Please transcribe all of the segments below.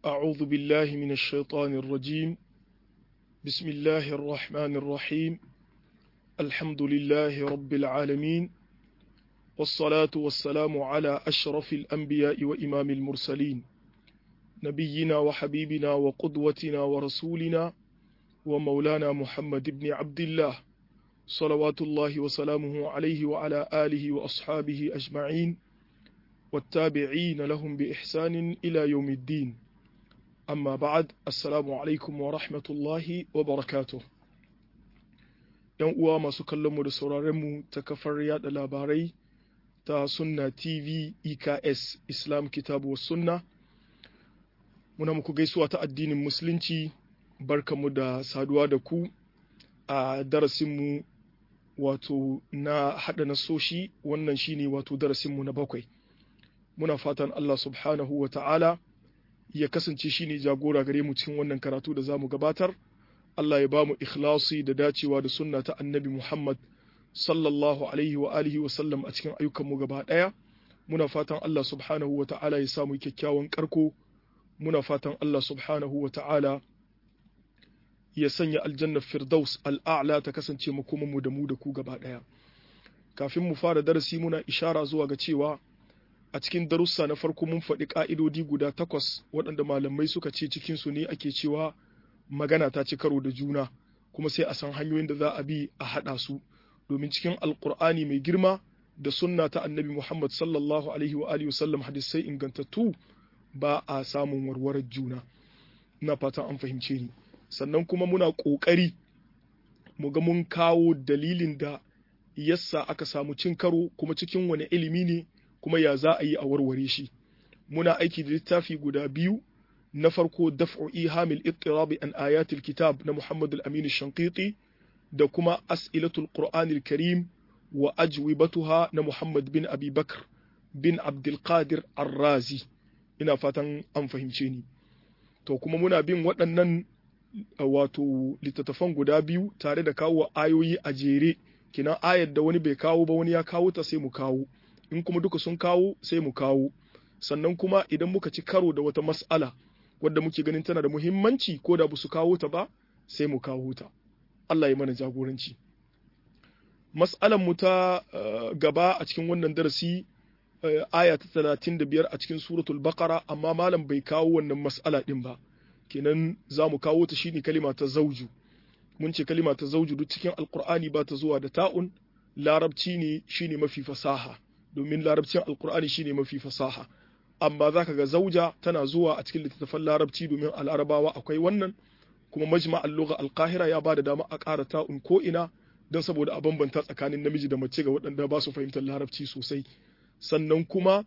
أعوذ بالله من الشيطان الرجيم بسم الله الرحمن الرحيم الحمد لله رب العالمين والصلاة والسلام على أشرف الأنبياء وإمام المرسلين نبينا وحبيبنا وقدوتنا ورسولنا ومولانا محمد بن عبد الله صلوات الله وسلامه عليه وعلى آله وأصحابه أجمعين والتابعين لهم بإحسان إلى يوم الدين أما بعد السلام عليكم ورحمة الله وبركاته ‘Yan uwa masu kallonmu da sauraronmu ta kafar yada labarai ta Sunna TV EKS Islam Kitabu wa Sunna, muna muku gaisuwa ta addinin Musulunci, barkamu da saduwa da ku a darasinmu wato na haɗa nasoshi wannan shine wato darasinmu na bakwai. Muna fatan Allah subhanahu wa ta'ala ya kasance shi ne jagora gare mu cikin wannan karatu da za mu gabatar. Allah ya ba mu ikhlasi da dacewa da sunna ta annabi Muhammad sallallahu alaihi wa alihi wa sallam a cikin ayyukanmu gaba ɗaya. Muna fatan Allah subhanahu wa ta'ala ya samu kyakkyawan karko. Muna fatan Allah subhanahu wa ta'ala ya sanya aljannar Firdaus al'a'la ta kasance mu da mu da ku gaba ɗaya. Kafin mu fara darasi muna ishara zuwa ga cewa a cikin darussa na farko mun faɗi ƙa'idodi guda takwas waɗanda malamai suka ce cikinsu ne ake cewa magana ta ci karo da juna kuma sai a san hanyoyin da za a bi a haɗa su domin cikin alƙur'ani mai girma da sunna ta annabi muhammad sallallahu alaihi wa alihi wasallam hadisai ingantattu ba a samun warwarar juna ina fatan an fahimce ni sannan kuma muna ƙoƙari mu ga mun kawo dalilin da yassa aka samu cin karo kuma cikin wani ilimi ne kuma ya za a yi a warware shi muna aiki da littafi guda biyu na farko daf'u ihamil ittirabi an ayatul kitab na Muhammad al-Amin shanqiti da kuma as'ilatul Qur'anil Karim wa ajwibatuha na Muhammad bin Abi Bakr bin Abdul Qadir Ar-Razi ina fatan an fahimce ni to kuma muna bin waɗannan wato littattafan guda biyu tare da kawo ayoyi a jere kina ayar da wani bai kawo ba wani ya kawo ta sai mu kawo in kuma duka sun kawo sai mu kawo sannan kuma idan muka ci karo da wata mas'ala wadda muke ganin tana da muhimmanci ko da ba su kawo ta ba sai mu kawo ta Allah ya mana jagoranci mas'alan mu ta gaba a cikin wannan darasi aya ta talatin da biyar a cikin suratul baqara amma malam bai kawo wannan mas'ala din ba kenan za mu kawo ta shine kalima ta zauju mun ce kalima ta zauju duk cikin alqur'ani ba ta zuwa da ta'un larabci ne shine mafi fasaha domin larabcin alkur'ani shine mafi fasaha amma zaka ga zauja tana zuwa a cikin littattafan larabci domin al'arabawa akwai wannan kuma majma al-lugha al-qahira ya bada dama a ƙara ta'un ko ina don saboda a bambanta tsakanin namiji da mace ga waɗanda ba su fahimtar larabci sosai sannan kuma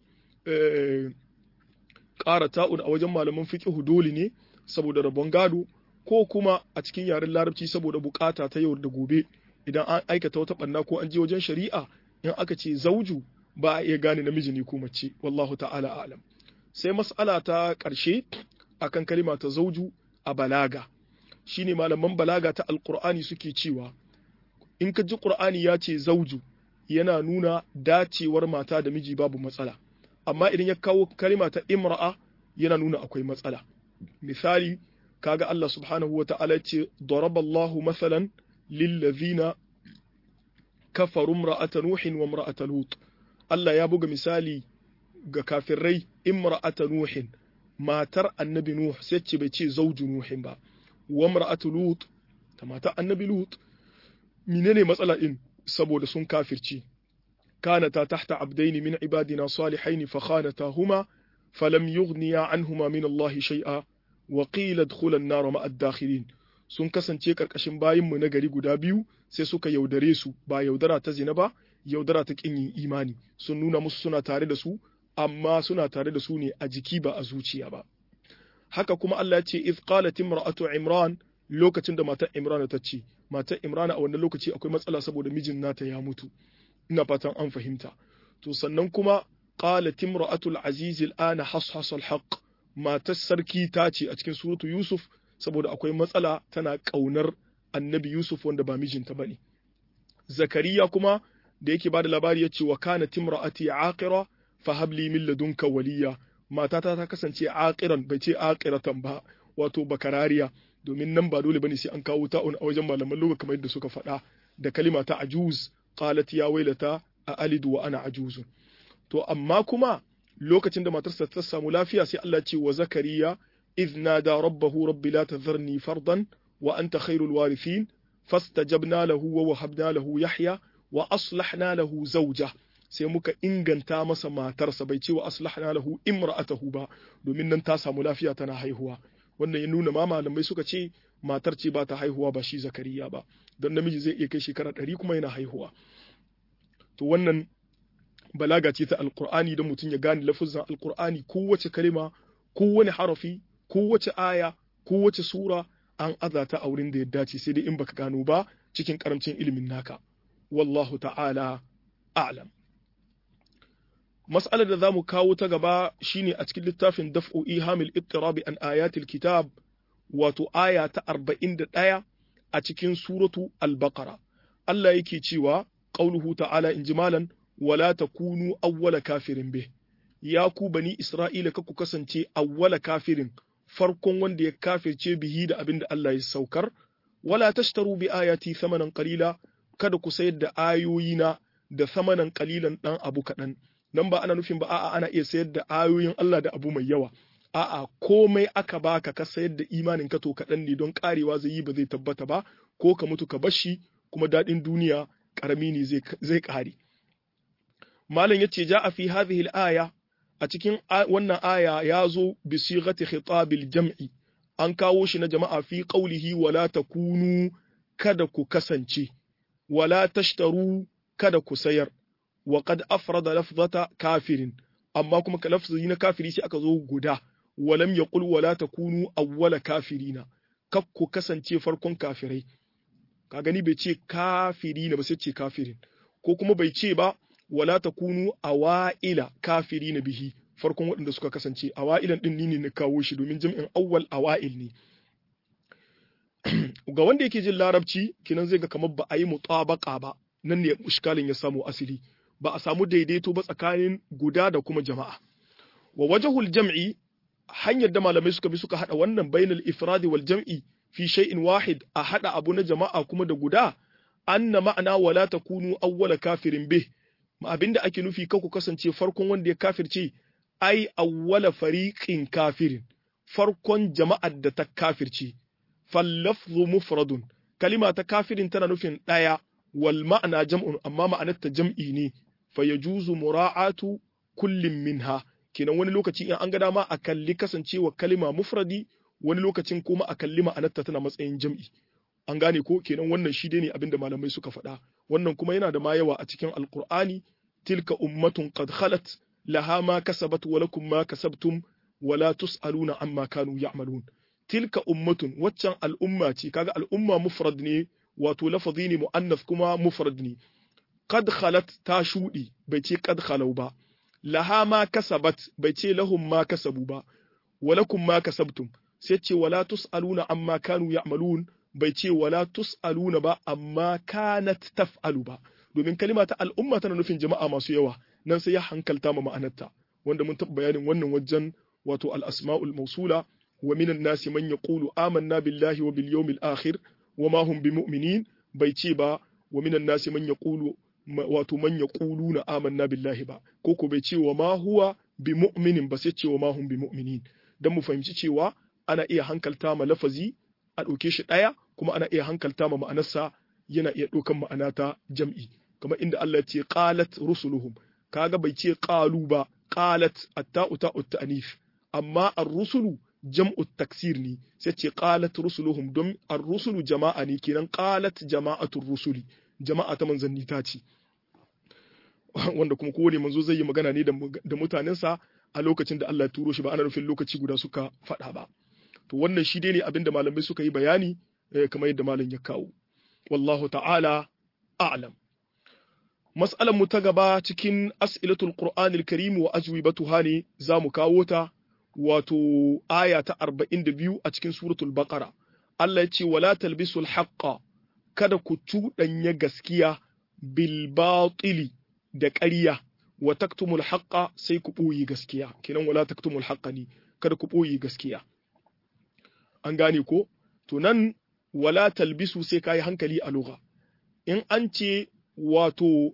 ƙara ta'un a wajen malaman fiqh dole ne saboda rabon gado ko kuma a cikin yaren larabci saboda bukata ta yau da gobe idan an aikata wata ɓanna ko an je wajen shari'a in aka ce zauju ba a iya gane namiji ne ko mace wallahu ta'ala alam sai mas'ala ta ƙarshe akan kalima ta zauju a balaga shine malaman balaga ta alqur'ani suke cewa in ka ji qur'ani ya ce zauju yana nuna dacewar mata da miji babu matsala amma idan ya kawo kalima ta imra'a yana nuna akwai matsala misali kaga Allah subhanahu wa ta'ala ce daraballahu masalan lillazina kafaru imra'ata nuhin wa imra'ata lut Allah ya buga misali ga kafirai imra'ata nuhin matar annabi nuh sai ce bai ce zauju nuhin ba wa imra'atu lut ta matar annabi lut menene matsala din saboda sun kafirci kanata tahta abdaini min ibadina salihaini fa khanatahuma falam yughniya anhuma min Allah shay'a wa qila adkhula an-nar ma'a ad-dakhilin sun kasance karkashin bayinmu na gari guda biyu sai suka yaudare su ba yaudara ta zina ba yaudara ta kin yin imani sun nuna musu suna tare da su amma suna tare da su ne a jiki ba a zuciya ba haka kuma Allah ya ce iz qalat imra'atu imran lokacin da matar imran ta ce matar imran a wannan lokaci akwai matsala saboda mijin nata ya mutu ina fatan an fahimta to sannan kuma qalat imra'atu al-aziz al-ana hashas al-haqq matar sarki ta ce a cikin suratu yusuf saboda akwai matsala tana kaunar annabi yusuf wanda ba mijinta bane zakariya kuma da yake bada labari yace wa kana timra'ati aqira fa habli min ladunka waliya matata ta kasance aqiran bai ce aqiratan ba wato bakarariya domin nan ba dole bane sai an kawo ta'un a wajen malaman lugha kamar yadda suka faɗa da kalima ta ajuz qalat ya wailata a alidu wa ana ajuzun to amma kuma lokacin da matarsa ta samu lafiya sai Allah ce wa zakariya idh nada rabbahu rabbi la tadharni fardan wa anta khairul warithin fastajabna lahu wa wahabna lahu yahya wa aslahna lahu zawja sai muka inganta masa matarsa bai ce wa aslahna lahu imra'atahu ba domin nan ta samu lafiya tana haihuwa wannan ya nuna ma malamai suka ce matar ce ba ta haihuwa ba shi zakariya ba don namiji zai iya kai shekara ɗari kuma yana haihuwa to wannan balaga ce ta alkur'ani don mutum ya gane lafuzan alkur'ani kowace kalima kowane harafi kowace aya kowace sura an azata a wurin da ya dace sai dai in baka gano ba cikin karamcin ilimin naka wallahu ta'ala a'lam mas'alar da za mu kawo ta gaba shine a cikin littafin daf'u ihamil ittirabi an ayatil kitab wato aya ta 41 a cikin suratu al-baqara Allah yake cewa qauluhu ta'ala injimalan wala takunu awwala kafirin bih ya ku bani isra'ila ka ku kasance awwala kafirin farkon wanda ya kafirce bihi da abin da Allah ya saukar wala tashtaru bi ayati thamanan qalila kada ku sayar da ayoyina da thamanan qalilan dan abu kadan nan ba ana nufin ba a'a ana iya sayar da ayoyin Allah da abu mai yawa a'a komai aka baka ka sayar da imanin ka to kadan ne don karewa zai yi ba zai tabbata ba ko ka mutu ka bashi kuma dadin duniya karami ne zai zai kare malam yace ja'a fi hadhihi al-aya a cikin wannan aya ya zo bi sighati khitabil jam'i an kawo shi na jama'a fi qawlihi wala takunu kada ku kasance wala tashtaru kada ku sayar wa qad afrada lafzata kafirin amma kuma ka lafzi na kafiri sai aka zo guda walam yaqul wala takunu awwala kafirina kak ku kasance farkon kafirai ka gani bai ce kafirina ba sai ce kafirin ko kuma bai ce ba wala takunu awa'ila kafiri na bihi farkon waɗanda suka kasance awa'ilan ɗin ne na kawo shi domin jam'in awwal awa'il ne ga wanda yake jin larabci kinan zai ga kamar ba a yi mutabaka ba nan ne mushkalin ya samu asili ba a samu daidaito ba tsakanin guda da kuma jama'a wa wajhul jam'i hanyar da malamai suka bi suka hada wannan bainal ifradi wal jam'i fi shay'in wahid a hada abu na jama'a kuma da guda anna ma'ana wala takunu awwala kafirin bih abin da ake nufi kan ku kasance farkon wanda ya kafirce ai awwala fariqin kafirin farkon jama'ar da ta kafirce fallafzu mufradun kalima ta kafirin tana nufin ɗaya wal ma'ana jam'un amma ma'anar ta jam'i ne fa yajuzu mura'atu kullin minha kenan wani lokaci in an ga dama a kalli kasancewa kalima mufradi wani lokacin kuma a kalli ma'anarta tana matsayin jam'i an gane ko kenan wannan shi dai ne abin da malamai suka faɗa wannan kuma yana da ma yawa a cikin alqur'ani tilka ummatun qad khalat laha ma kasabat wa lakum ma kasabtum wa la tusaluna amma kanu ya'malun tilka ummatun waccan al'umma ce kaga al'umma mufrad ne wato lafazi ne muannas kuma mufrad ne qad khalat ta shudi bai ce qad khalau ba laha ma kasabat bai ce lahum ma kasabu ba wa lakum ma kasabtum sai ce wala tusaluna amma kanu ya'malun bai ce wala tus'aluna ba amma kanat taf'alu ba domin kalima ta al'umma tana nufin jama'a masu yawa nan sai ya hankalta ma ma'anarta wanda mun taɓa bayanin wannan wajen wato al-asma'ul mawsula wa minan nasi man yaqulu amanna billahi wa bil yawmil akhir wa ma hum bimu'minin bai ce ba wa minan nasi man yaqulu wato man yaquluna amanna billahi ba ko ko bai ce wa ma huwa bimu'minin ba sai ce wa ma hum bimu'minin dan mu fahimci cewa ana iya hankalta ma lafazi a ɗauke shi ɗaya kuma ana iya hankalta ma ma'anarsa yana iya ɗaukan ma'ana ta jam'i kamar inda Allah ce qalat rusuluhum kaga bai ce qalu ba qalat atta'u ta'u ta'nif amma ar-rusulu jam'u taksir ne sai ce qalat rusuluhum don ar-rusulu jama'a ne kenan qalat jama'atul rusuli jama'a ta manzanni ta ce wanda kuma kowane manzo zai yi magana ne da mutanensa a lokacin da Allah ya turo shi ba ana nufin lokaci guda suka faɗa ba to wannan shi dai ne abin da malamai suka yi bayani kamar yadda malam ya kawo wallahu ta'ala a'lam mas'alan mu ta gaba cikin as'ilatul qur'anil karim wa ajwibatuha ne zamu kawo ta wato aya ta 42 a cikin suratul baqara Allah ya ce wala talbisul haqqa kada ku cuɗanya gaskiya bil batili da ƙarya wa taktumul haqqa sai ku ɓoye gaskiya kenan wala taktumul haqqa ne kada ku ɓoye gaskiya an gane ko to nan wala talbisu sai kayi hankali a lugha in an ce wato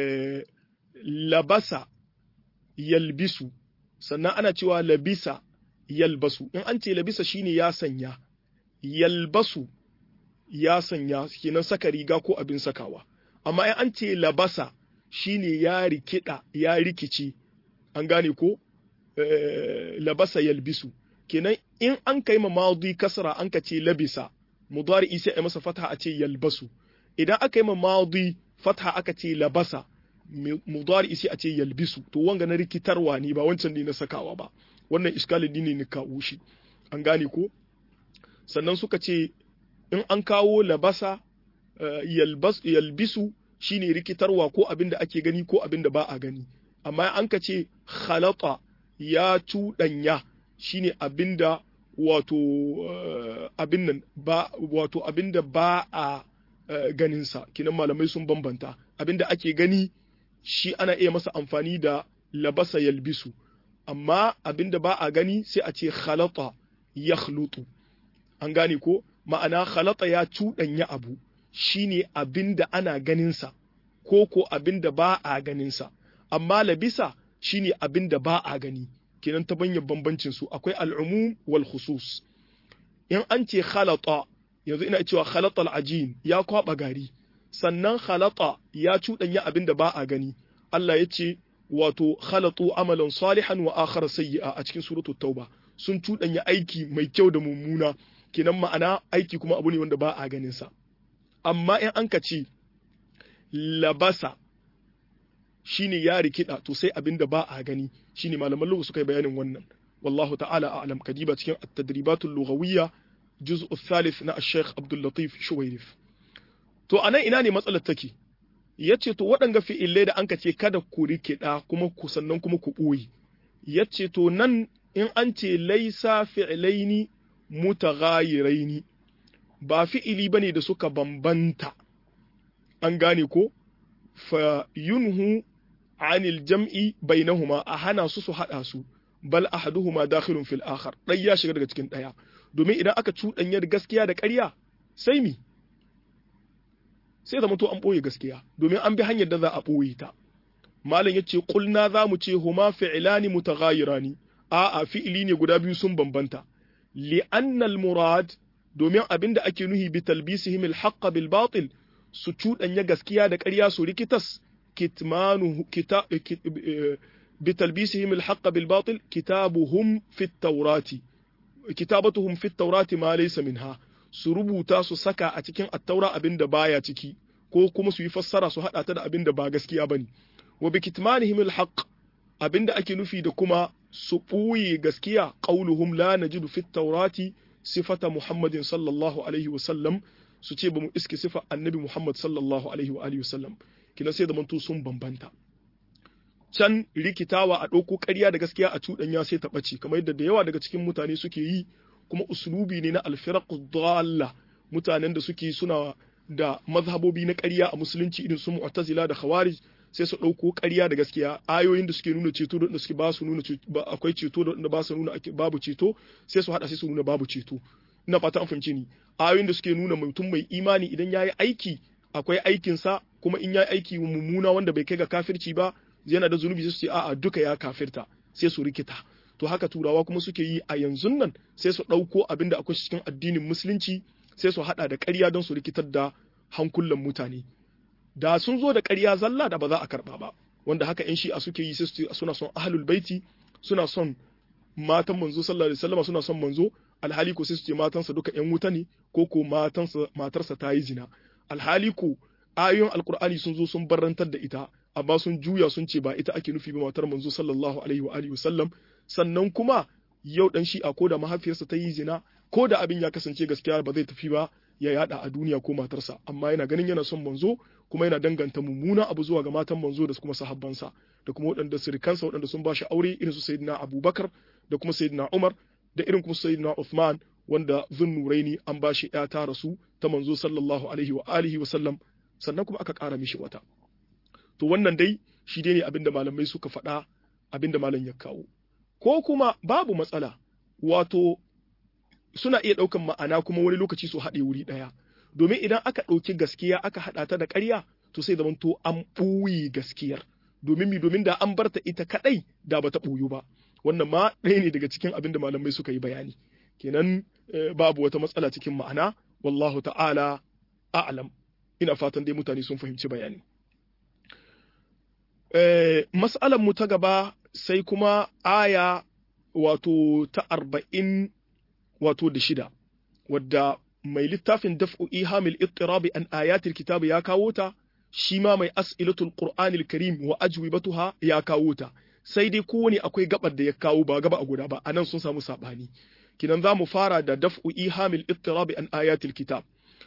labasa yalbisu sannan ana cewa labisa yalbasu in an ce labisa shine ya sanya yalbasu ya sanya kenan saka riga ko abin sakawa amma in an ce labasa shine ya rikida ya rikici an gane ko labasa yalbisu kenan in an kai ma madi kasra an ka ce labisa mudari sai a masa fatha a ce yalbasu idan aka yi ma madi fatha aka ce labasa mudari sai a ce yalbisu to wanga na rikitarwa ne ba wancan ne na sakawa ba wannan iskalin ne ne kawo shi an gane ko sannan suka ce in an kawo labasa yalbisu shine rikitarwa ko abin da ake gani ko abin da ba a gani amma an ka ce khalata ya cuɗanya shine abin da wato abin nan ba wato abin da ba a ganinsa kinan malamai sun bambanta abin da ake gani shi ana iya masa amfani da labasa yalbisu amma abin da ba a gani sai a ce khalata ya an gane ko ma'ana khalata ya cuɗanya abu shine abin da ana ganinsa ko ko abin da ba a ganinsa amma labisa shine abin da ba a gani kenan ta banyan bambancin su akwai al'umum wal khusus in an ce khalata yanzu ina cewa khalata al'ajin ya kwaba gari sannan khalata ya cuɗanya abin da ba a gani Allah ya ce wato khalatu amalan salihan wa akhara sayyi'a a cikin suratul tauba sun cuɗanya aiki mai kyau da mummuna kenan ma'ana aiki kuma abu ne wanda ba a ganin sa amma in an ka ce labasa shine ya rikida to sai abin da ba a gani shine malaman lugha suka yi bayanin wannan wallahu ta'ala a'lam kadiba cikin at-tadribatul lughawiyya juz'u thalith na al-sheikh Abdul Latif Shuwairif to anan ina ne matsalar take yace to waɗanga fi'ilai da anka ce kada ku rikida kuma ku sannan kuma ku ɓoye yace to nan in an ce laisa fi'ilaini mutaghayiraini ba fi'ili bane da suka bambanta an gane ko fa yunhu anil jam'i bainahuma a hana su su hada su bal ahaduhuma dakhilun fil akhar dai ya shiga daga cikin daya domin idan aka cuɗanya da gaskiya da ƙarya sai mi sai zama to an ɓoye gaskiya domin an bi hanyar da za a ɓoye ta malam yace qulna za mu ce huma fi'lani mutaghayirani a'a fi'ili ne guda biyu sun bambanta li annal murad domin abinda ake nuhi bi talbisihim al haqq bil batil su cuɗanya gaskiya da ƙarya su rikitas kitmanu kita bi talbisihim al haqq bil batil kitabuhum fit tawrati kitabatuhum fit tawrati ma laysa minha su rubuta su saka a cikin attaura abin da baya ciki ko kuma su yi fassara su haɗa ta da abin da ba gaskiya bane wa bi kitmanihim alhaq abin da ake nufi da kuma su ɓuye gaskiya qauluhum la najidu fit tawrati sifata muhammadin sallallahu alaihi wa sallam su ce ba mu iske sifa annabi muhammad sallallahu alaihi wa alihi wa sallam kina sai da manto sun bambanta can rikitawa a ɗauko ƙarya da gaskiya a cuɗanya sai ta ɓace kamar yadda da yawa daga cikin mutane suke yi kuma uslubi ne na alfiraqu dalla mutanen da suke suna da mazhabobi na ƙarya a musulunci irin su mu'tazila da khawarij sai su ɗauko ƙarya da gaskiya ayoyin da suke nuna ceto da suke ba su nuna akwai ceto da ba su nuna babu ceto sai su hada sai su nuna babu ceto ina fata an fahimce ni ayoyin da suke nuna mutum mai imani idan yayi aiki akwai aikin sa kuma in yayi aiki mummuna wanda bai kai ga kafirci ba yana da zunubi sai su ce a'a duka ya kafirta sai su rikita to haka turawa kuma suke yi a yanzu nan sai su ɗauko abin da akwai cikin addinin musulunci sai su haɗa da ƙarya don su rikitar da hankulan mutane da sun zo da ƙarya zalla da ba za a karɓa ba wanda haka yan shi'a suke yi sai su suna son ahlul baiti suna son matan manzo sallallahu alaihi wasallam suna son manzo alhali ko sai su ce matansa duka yan wuta ne ko ko matansa matarsa ta yi zina alhali ko ayoyin alkur'ani sun zo sun barrantar da ita amma sun juya sun ce ba ita ake nufi ba matar manzo sallallahu alaihi wa alihi wasallam sannan kuma yau dan shi'a ko da mahaifiyarsa ta yi zina ko da abin ya kasance gaskiya ba zai tafi ba ya yada a duniya ko matarsa amma yana ganin yana son manzo kuma yana danganta mummuna abu zuwa ga matan manzo da kuma sahabbansa da kuma waɗanda sirikansa waɗanda sun ba shi aure irin su sayyidina abubakar da kuma sayyidina umar da irin kuma sayyidina uthman wanda zunnuraini an ba shi ta rasu ta manzo sallallahu alaihi wa alihi wa sallam sannan kuma aka ƙara mishi wata to wannan dai shi dai ne abinda malamai suka faɗa abinda malam ya kawo ko kuma babu matsala wato suna iya ɗaukan ma'ana kuma wani lokaci su haɗe wuri ɗaya domin idan aka ɗauki gaskiya aka haɗa ta da ƙarya to sai zamanto an ɓuyi gaskiyar domin mi domin da an barta ita kaɗai da bata ɓuyu ba wannan ma ɗaya ne daga cikin abin da malamai suka yi bayani kenan babu wata matsala cikin ma'ana wallahu ta'ala a'lam ina fatan dai mutane sun fahimci bayani mas'alan mu ta gaba sai kuma aya wato ta arba'in wato da shida wadda mai littafin daf'u ihamil ittirabi an ayatil kitab ya kawo ta shi ma mai as'ilatul qur'anil karim wa ajwibatuha ya kawo ta sai dai kowane akwai gabar da ya kawo ba gaba a guda ba anan sun samu sabani kinan za mu fara da daf'u ihamil ittirabi an ayatil kitab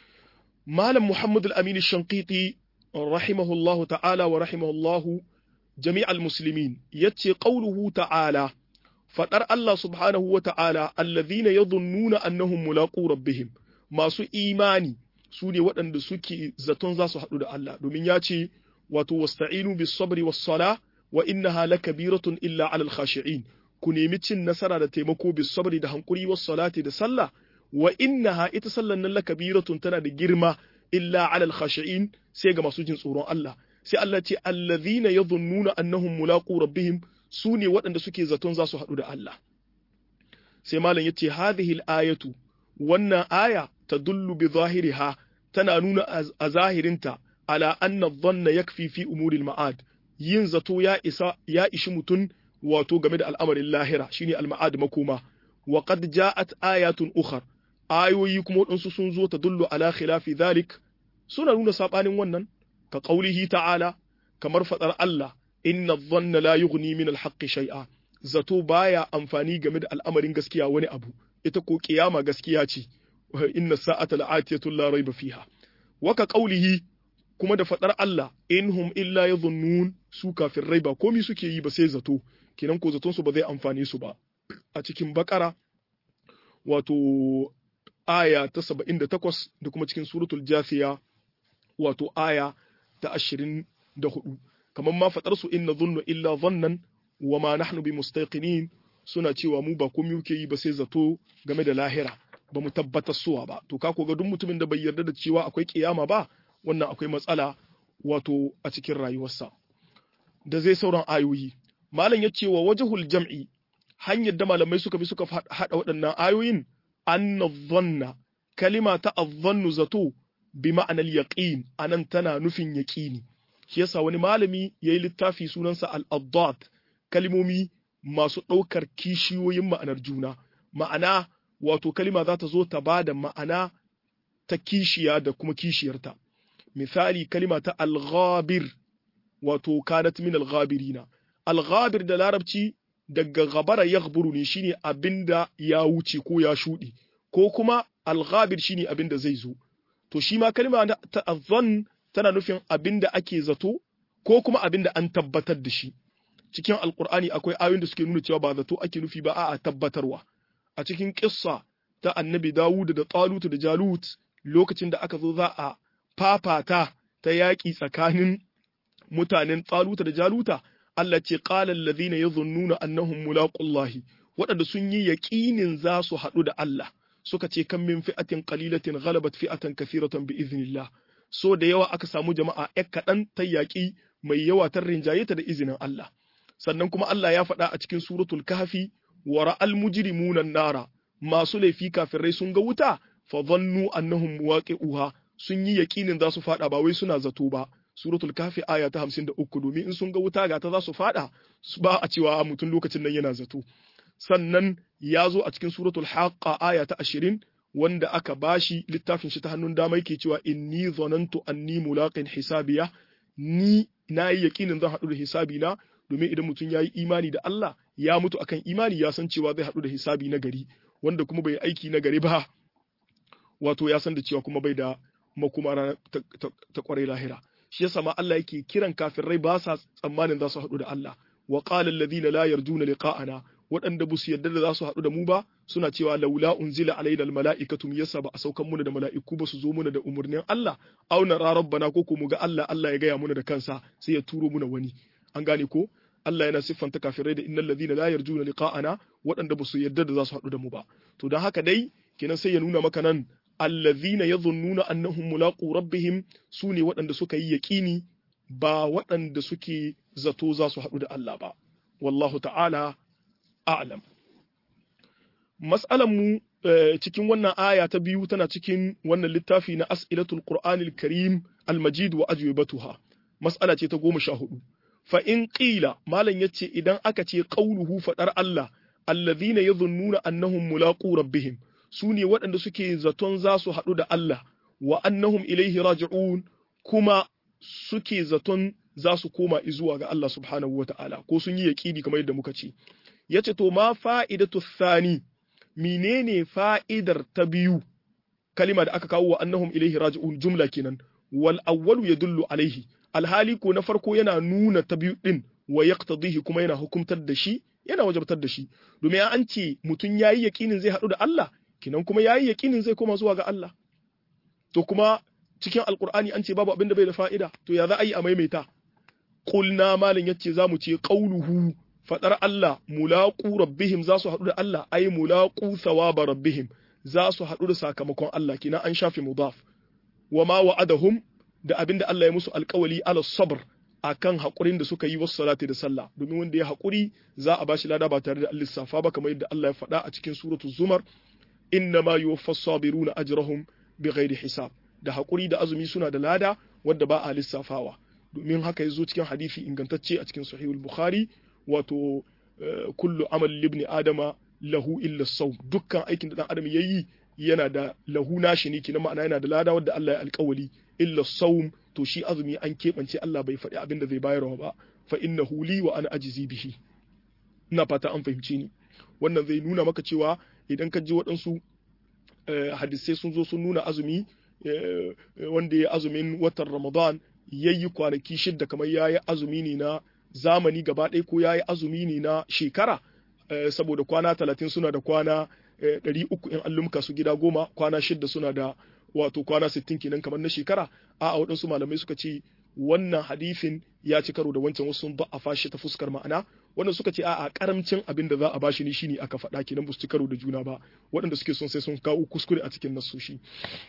malam muhammad al-amin shanqiti rahimahullahu ta'ala wa rahimahullahu jami'al muslimin yace qauluhu ta'ala fadar Allah subhanahu wa ta'ala alladhina yadhunnuna annahum mulaqu rabbihim masu imani su ne waɗanda suke zaton za su haɗu da Allah domin ya ce wato wasta'inu bis sabri was sala wa innaha lakabiratun illa alal khashi'in ku nemi cin nasara da taimako bis sabri da hankuri was salati da sallah wa innaha ita sallan nan lakabiratun tana da girma illa alal khashi'in sai ga masu jin tsoron Allah sai Allah ce allazina yadhunnuna annahum mulaqu rabbihim su ne waɗanda suke zaton za su haɗu da Allah sai malam yace hadhihi al-ayatu wannan aya tadullu bi zahiriha tana nuna a zahirinta ala anna dhanna yakfi fi umuril ma'ad yin zato ya isa ya ishi mutun wato game da al'amarin lahira shine al-ma'ad makoma wa qad ja'at ayatun ukhar ayoyi kuma wadansu sun zo tadullu ala khilafi dhalik suna nuna sabanin wannan ka qaulihi ta'ala kamar fadar Allah inna dhanna la yughni min al-haqqi shay'a zato baya amfani game da al'amarin gaskiya wani abu ita ko kiyama gaskiya ce inna sa'ata la'atiyatun la raiba fiha waka qaulihi kuma da fadar Allah inhum illa yadhunnun su kafin raiba komi suke yi ba sai zato kenan ko zaton su ba zai amfane su ba a cikin bakara wato aya ta 78 da kuma cikin suratul jathiya wato aya ta 24 kamar ma fadar su inna dhunnu illa dhannan wa ma nahnu bimustaqinin suna cewa mu ba komai muke yi ba sai zato game da lahira ba mu tabbatar suwa ba to ka ga duk mutumin da bai yarda da cewa akwai kiyama ba wannan akwai matsala wato a cikin rayuwarsa da zai sauran ayoyi malam ya ce wa wajhul jam'i hanyar da malamai suka bi suka hada waɗannan ayoyin anna dhanna kalima ta adhannu zato bi ma'anar yaqin anan tana nufin yaqini shi yasa wani malami yayi littafi sunansa al-addat kalimomi masu ɗaukar kishiyoyin ma'anar juna ma'ana wato kalima za ta zo ta ba da ma'ana ta kishiya da kuma kishiyarta misali kalima ta alghabir wato kanat min alghabirina alghabir da larabci daga gabara yaghburu ne shine abinda ya wuce ko ya shudi ko kuma alghabir shine abinda zai zo to shi ma kalima ta azan tana nufin abinda ake zato ko kuma abinda an tabbatar da shi cikin alkur'ani akwai ayoyin da suke nuna cewa ba zato ake nufi ba a'a tabbatarwa a cikin kissa ta annabi Dawud da Talut da Jalut lokacin da aka zo za a fafata ta yaƙi tsakanin mutanen Talut da Jaluta Allah ce qala alladhina yadhunnuna annahum mulaqullahi waɗanda sun yi yaƙinin za su haɗu da Allah suka ce kan min fi'atin qalilatin ghalabat fi'atan kathiratan bi iznillah so da yawa aka samu jama'a ƴan kaɗan ta yaƙi mai yawa ta rinjaye ta da izinin Allah sannan kuma Allah ya faɗa a cikin suratul kahfi wa ra'al mujrimuna nara masu laifi kafirai sun ga wuta fa dhannu annahum muwaqi'uha sun yi yakinin za su fada ba wai suna zato ba suratul kahfi aya ta 53 domin in sun ga wuta ga ta za su fada ba a cewa mutum lokacin nan yana zato sannan ya zo a cikin suratul haqqa aya ta 20 wanda aka bashi littafin shi ta hannun dama yake cewa inni zanantu anni mulaqin hisabiya ni na yi yakinin zan haɗu da hisabi na domin idan mutum ya yi imani da Allah ya mutu akan imani ya san cewa zai haɗu da hisabi na gari wanda kuma bai aiki na gari ba wato ya san da cewa kuma bai da makuma ta kwarai lahira shi yasa ma Allah yake kiran kafirai ba sa tsammanin za su haɗu da Allah wa qala alladhina la yarjuna liqa'ana waɗanda ba su yarda da za su haɗu da mu ba suna cewa laula unzila alaina almala'ikatu yasa ba a saukan muna da mala'iku ba su zo muna da umurnin Allah auna ra rabbana ko ko mu ga Allah Allah ya gaya muna da kansa sai ya turo muna wani an gane ko Allah yana siffanta kafirai da innal ladina la yarjuna liqa'ana waɗanda ba su yarda da za su haɗu da mu ba to don haka dai kenan sai ya nuna maka nan allazina yadhunnuna annahum mulaqu rabbihim sune waɗanda suka yi yaqini ba waɗanda suke zato za su haɗu da Allah ba wallahu ta'ala a'lam mas'alan mu cikin wannan aya ta biyu tana cikin wannan littafi na as'ilatul qur'anil karim al-majid wa ajwibatuha mas'ala ce ta goma sha hudu fa in qila malam yace idan aka ce qauluhu fadar Allah alladhina yadhunnuna annahum mulaqu rabbihim sune waɗanda suke zaton za su haɗu da Allah wa annahum ilaihi raji'un kuma suke zaton za su koma zuwa ga Allah subhanahu wa ta'ala ko sun yi yaƙini kamar yadda muka ce yace to ma fa'idatu thani menene fa'idar ta biyu kalima da aka kawo wa annahum ilaihi raji'un jumla kenan wal awwalu yadullu alaihi alhali ko na farko yana nuna ta biyu din wa yaqtadihi kuma yana hukumtar da shi yana wajabtar da shi domin an ce mutum yayi yaqinin zai haɗu da Allah kinan kuma yayi yaqinin zai koma zuwa ga Allah to kuma cikin alqur'ani an ce babu abin da bai da fa'ida to ya za a yi a maimaita qulna malin yace zamu ce qauluhu fadar Allah mulaqu rabbihim za su haɗu da Allah ay mulaqu thawaba rabbihim za su haɗu da sakamakon Allah kina an shafe mudaf wa ma wa'adahum da abinda Allah ya musu alƙawali ala sabr akan haƙurin da suka yi wasu salati da sallah domin wanda ya haƙuri za a bashi lada ba tare da lissafa ba kamar yadda Allah ya faɗa a cikin suratu zumar inna ma yuwaffas sabiruna ajrahum bighairi hisab da haƙuri da azumi suna da lada wadda ba a lissafawa domin haka ya zo cikin hadisi ingantacce a cikin sahihul bukhari wato kullu amal libni adama lahu illa sau dukkan aikin da dan adam yayi yana da lahu nashi ne kina ma'ana yana da lada wadda Allah ya alƙawali illa saum to shi azumi an keɓance Allah bai faɗi abin da zai bayarwa ba fa innahu li wa ana ajizi bihi ina fata an fahimci ni wannan zai nuna maka cewa idan ka ji waɗansu hadisai sun zo sun nuna azumi wanda ya azumin watan Ramadan yayi kwanaki shidda kamar yayi azumi ne na zamani gaba ɗaya ko yayi azumi ne na shekara saboda kwana talatin suna da kwana ɗari uku in allumka su gida goma kwana shidda suna da wato kwana sittin kenan kamar na shekara a a waɗansu malamai suka ce wannan hadifin ya ci karo da wancan wasu sun a fashi ta fuskar ma'ana wanda suka ce a'a karamcin abin da za a bashi ne shine aka faɗa kenan ba su ci karo da juna ba waɗanda suke son sai sun kawo kuskure a cikin nasoshi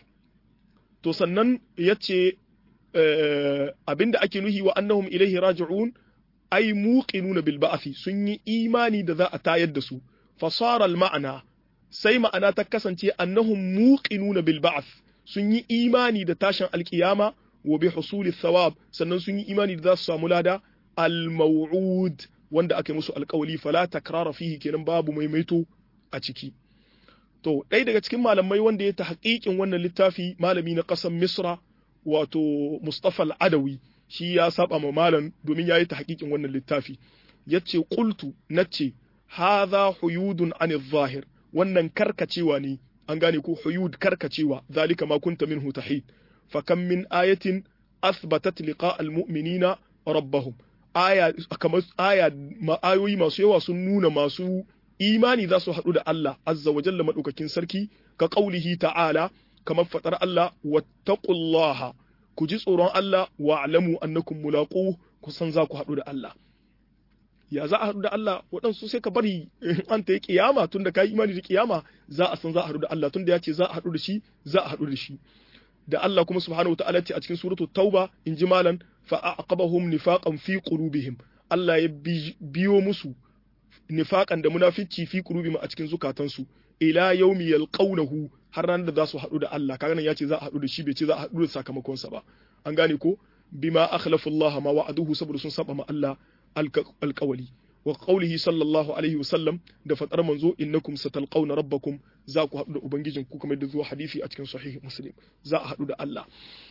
to sannan ya ce abin da ake nuhi wa annahum ilaihi raji'un ai muqinuna bil ba'thi sun yi imani da za a tayar da su fasara al ma'ana sai ma'ana ta kasance annahum muqinuna bil ba'th sun yi imani da tashin alkiyama wa bi husuli thawab sannan sun yi imani da za su samu lada al maw'ud wanda aka musu alkawali fala takrara fihi kenan babu maimaito a ciki to ɗaya daga cikin malamai wanda ya ta haƙiƙin wannan littafi malami na ƙasar misra wato mustafa al-adawi shi ya saba ma malam domin ya yi ta haƙiƙin wannan littafi ya ce ƙultu na ce haza huyudun an zahir wannan karkacewa ne an gane ko huyud karkacewa zalika ma kunta minhu tahid fa kam min ayatin athbatat liqa almu'minina rabbahum aya kamar aya ayoyi masu yawa sun nuna masu imani za su haɗu da Allah azza wa jalla madaukakin sarki ka qaulihi ta'ala kamar faɗar Allah wattaqullaha ku ji tsoron Allah wa alamu annakum mulaqu ku san za ku haɗu da Allah ya za a haɗu da Allah waɗansu sai ka bari an ta yi kiyama tun da ka yi imani da kiyama za a san za a haɗu da Allah tun da ya ce za a haɗu da shi za a haɗu da shi da Allah kuma subhanahu wataala ce a cikin suratu tauba in ji malan fa aqabahum nifaqan fi qulubihim Allah ya biyo musu nifaqan da munafici fi qulubihim a cikin zukatansu ila yaumi yalqawnahu har ranar da za su haɗu da Allah kaga nan ya ce za a haɗu da shi bai ce za a haɗu da sakamakonsa ba an gane ko bima akhlafu Allah ma wa'aduhu saboda sun saba ma Allah alƙawali wa qawlihi sallallahu alaihi wa sallam da fadar manzo innakum satalqawna rabbakum za ku haɗu da ubangijin ku kamar da zuwa hadisi a cikin sahih muslim za a haɗu da Allah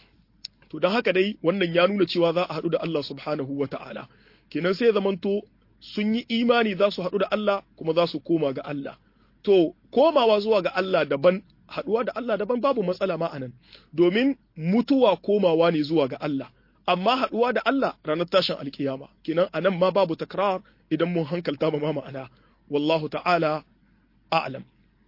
to dan haka dai wannan ya nuna cewa za a haɗu da Allah subhanahu wa ta'ala kenan sai zamanto sun yi imani za su haɗu da Allah kuma za su koma ga Allah to komawa zuwa ga Allah daban haɗuwa da Allah daban babu matsala ma anan domin mutuwa komawa ne zuwa ga Allah amma haɗuwa da Allah ranar tashin alkiyama kenan anan ma babu takrar idan mun hankalta ma ma'ana wallahu ta'ala a'lam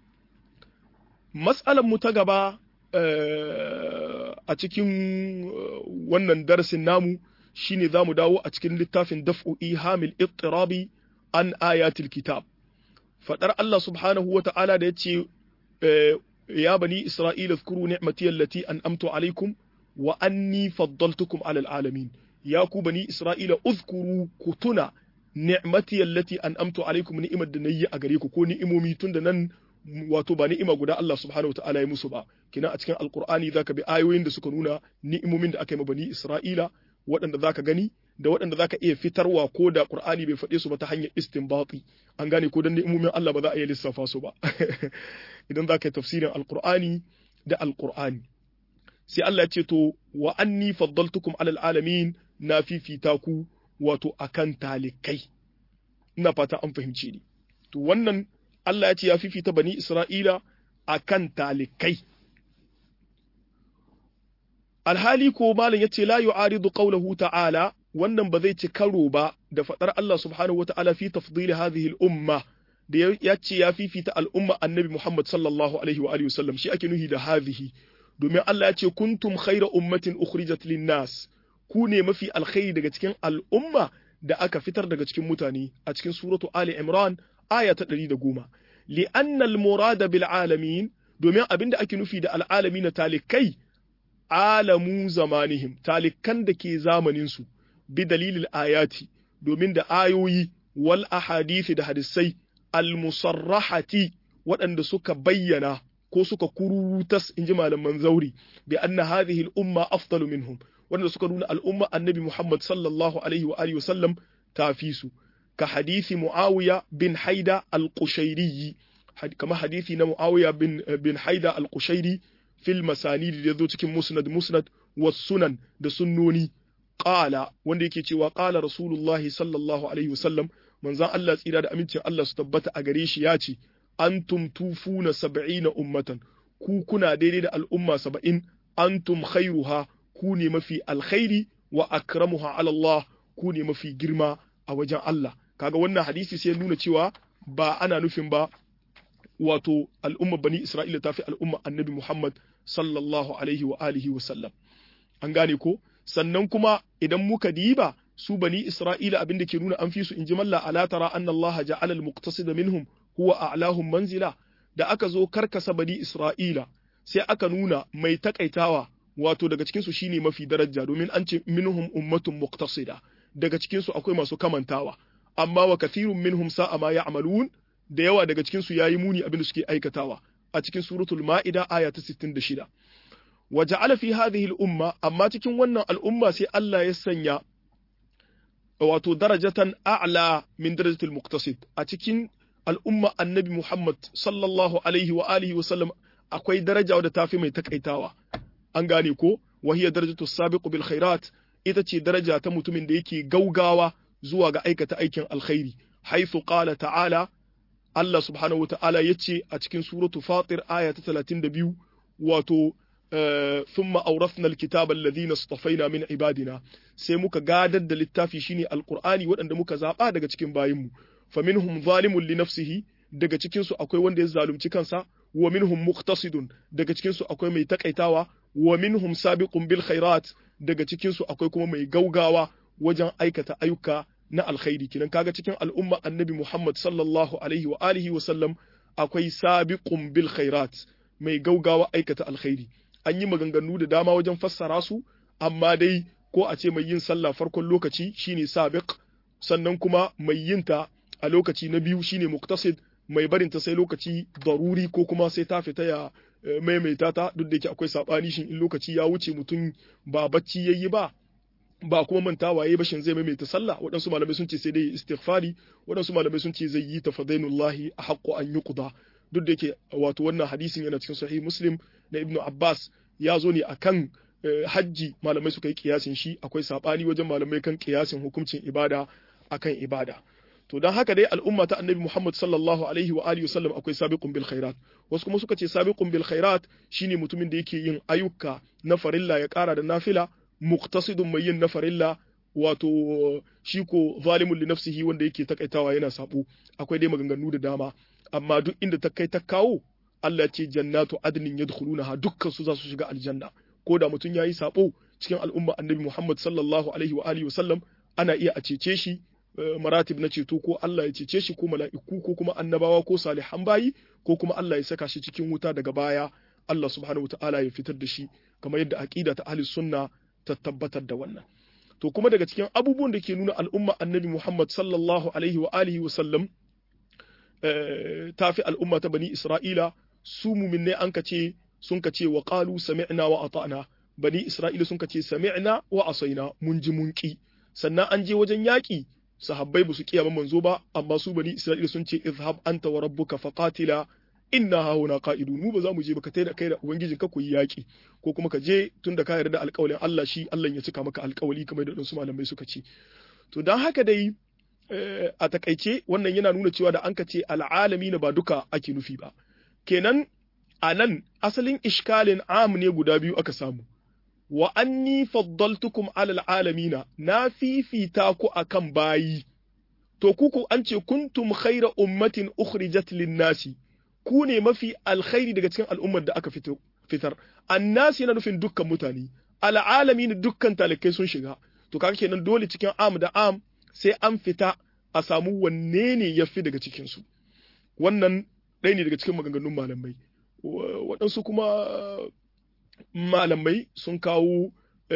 mas'alan mu ta gaba a cikin wannan darasin namu shine zamu dawo a cikin littafin daf'u ihamil ittirabi an ayatil kitab fadar Allah subhanahu wata'ala da yace ya bani isra'ila zkuru ni'mati allati an'amtu alaikum wa anni faddaltukum alal alamin ya ku bani isra'ila uzkuru kutuna ni'mati allati an'amtu alaikum ni'imar da nayi a gare ku ko ni'imomi tun da nan wato ba ni'ima guda Allah subhanahu wataala ya musu ba kina a cikin alqur'ani zaka bi ayoyin da suka nuna ni'imomin da aka yi ma bani isra'ila waɗanda zaka gani da waɗanda zaka iya fitarwa ko da qur'ani bai faɗe su ba ta hanyar istinbati an gane ko dan ni'imomin Allah ba za a iya lissafa su ba idan zaka yi tafsirin alqur'ani da alqur'ani sai Allah ya ce to wa anni faddaltukum alal alamin na fifita ku wato akan talikai ina fata an fahimce ni to wannan Allah ya ce ya fifita bani Isra'ila akan talikai alhali ko malam yace la yu'aridu qawluhu ta'ala wannan ba zai ci karo ba da fadar Allah subhanahu wa ta'ala fi tafdili hadhihi al-umma da ya ce ya fifita al'umma annabi Muhammad sallallahu alaihi wa alihi wasallam shi ake nuhi da hadhihi domin Allah ya ce kuntum khayra ummatin ukhrijat lin-nas ku ne mafi alkhairi daga cikin al'umma da aka fitar daga cikin mutane a cikin suratu Ali Imran aya ta 110 li'anna al-murada bil alamin domin abinda ake nufi da al'alamin talikai alamu zamanihim talikan da ke zamanin su bi dalilil ayati domin da ayoyi wal ahadithi da hadisai al-musarrahati waɗanda suka bayyana ko suka kurutas in ji malaman zauri bi anna hadhihi al-umma afdalu minhum wanda suka nuna al'umma annabi Muhammad sallallahu alaihi wa alihi wasallam ta fi su ka hadisi Muawiya bin Haida al-Qushairi kama hadisi na Muawiya bin bin Haida al-Qushairi fil masanid da zo cikin musnad musnad was sunan da sunnoni qala wanda yake cewa qala rasulullahi sallallahu alaihi wasallam manzon Allah tsira da amincin Allah su tabbata a gare shi ya ce antum tufuna sab'ina ummatan ku kuna daidai da al'umma saba'in antum khairuha ku ne mafi alkhairi wa akramuha ala Allah ku ne mafi girma a wajen Allah kaga wannan hadisi sai nuna cewa ba ana nufin ba wato al'umma bani Isra'ila ta fi al'umma annabi Muhammad sallallahu alaihi wa alihi wa sallam an gane ko sannan kuma idan muka diba su bani Isra'ila abin da ke nuna an fi su in ji malla ala tara anna Allah ja'ala al-muqtasid minhum huwa a'lahum manzila da aka zo karkasa bani Isra'ila sai aka nuna mai takaitawa wato daga cikin su shine mafi daraja domin an ce minhum ummatun muqtasida daga cikin su akwai masu kamantawa amma wa kathirun minhum sa'a ma ya'malun da yawa daga cikin su yayi muni abin da suke aikatawa a cikin suratul ma'ida aya ta 66 wa ja'ala fi hadhihi al-umma amma cikin wannan al'umma sai Allah ya sanya wato darajatan a'la min darajatil muqtasid a cikin al'umma annabi Muhammad sallallahu alaihi wa alihi wa sallam akwai daraja wadda tafi mai takaitawa an gane ko wa hiya darajatu sabiqu bil khairat ita ce daraja ta mutumin da yake gaugawa zuwa ga aikata aikin alkhairi haythu qala ta'ala Allah subhanahu wa ta'ala yace a cikin suratu fatir aya ta 32 wato ثم أورثنا الكتاب الذين اصطفينا من عبادنا sai muka gadar da littafi shine alqur'ani waɗanda muka zaba daga cikin bayinmu faminhum zalimun li nafsihi daga cikin su akwai wanda ya zalunci kansa wa minhum muqtasidun daga cikin su akwai mai takaitawa wa minhum sabiqun bil khairat daga cikin su akwai kuma mai gaugawa wajen aikata ayyuka na alkhairi kinan kaga cikin al'umma annabi Muhammad sallallahu alaihi wa alihi wa sallam akwai sabiqun bil khairat mai gaugawa aikata alkhairi an yi maganganu da dama wajen fassara su amma dai ko a ce mai yin sallah farkon lokaci shine sabiq sannan kuma mai yin ta a lokaci na biyu shine muktasid mai barin ta sai lokaci daruri ko kuma sai ta fita ya maimaita ta duk da yake akwai sabani shin in lokaci ya wuce mutum ba bacci yayi ba ba kuma mantawa yayi ba shin zai maimaita sallah waɗansu malamai sun ce sai dai istighfari waɗansu malamai sun ce zai yi ta fadainullahi a haqqo an yuqda duk da yake wato wannan hadisin yana cikin sahih muslim na ibnu abbas ya zo ne akan hajji malamai suka yi kiyasin shi akwai sabani wajen malamai kan kiyasin hukuncin ibada akan ibada to dan haka dai al'umma ta annabi Muhammad sallallahu alaihi wa alihi wasallam akwai sabiqun bil khairat wasu kuma suka ce sabiqun bil khairat shine mutumin da yake yin ayyuka na farilla ya kara da nafila muqtasidun mai yin na farilla wato shi ko zalimun li nafsihi wanda yake takaitawa yana sabo akwai dai maganganu da dama amma duk inda ta kai ta kawo Allah ce jannatu adnin yadkhulunaha dukkan su za su shiga aljanna ko da mutum yayi sabo cikin al'umma annabi Muhammad sallallahu alaihi wa alihi wasallam ana iya a cece shi maratib na ceto ko Allah ya cece shi ko mala'iku ko kuma annabawa ko salihan bayi ko kuma Allah ya saka shi cikin wuta daga baya Allah subhanahu wataala ya fitar da shi kamar yadda aqida ta ahli sunna ta tabbatar da wannan to kuma daga cikin abubuwan da ke nuna al'umma annabi Muhammad sallallahu alaihi wa alihi wasallam ta fi al'umma ta bani Isra'ila su muminne an ka ce sun ka ce wa qalu sami'na wa ata'na bani Isra'ila sun ka ce sami'na wa asaina mun ji mun ki sannan an je wajen yaƙi sahabbai ba su kiyama manzo ba amma su bani Isra'ila sun ce izhab anta wa rabbuka faqatila inna hauna qa'idun mu ba za mu je ba ka tai da kai da ubangijin ka ku yi yaƙi ko kuma ka je tunda ka yarda alƙawalin Allah shi Allah ya cika maka alƙawali kamar da su malamai suka ce to dan haka dai a takaice wannan yana nuna cewa da an ka ce al'alami na ba duka ake nufi ba kenan a nan asalin ishkalin am ne guda biyu aka samu wa anni faddaltukum alal alamina na fifita ku akan bayi to kuku an ce kuntum khaira ummatin ukhrijat lin-nasi ku ne mafi alkhairi daga cikin al'ummar da aka fitar annasi yana nufin dukkan mutane al'alamin dukkan talakai sun shiga to kaga kenan dole cikin am da am sai an fita a samu wanne ne ya fi daga cikinsu wannan ɗaya ne daga cikin maganganun malamai waɗansu kuma malamai sun kawo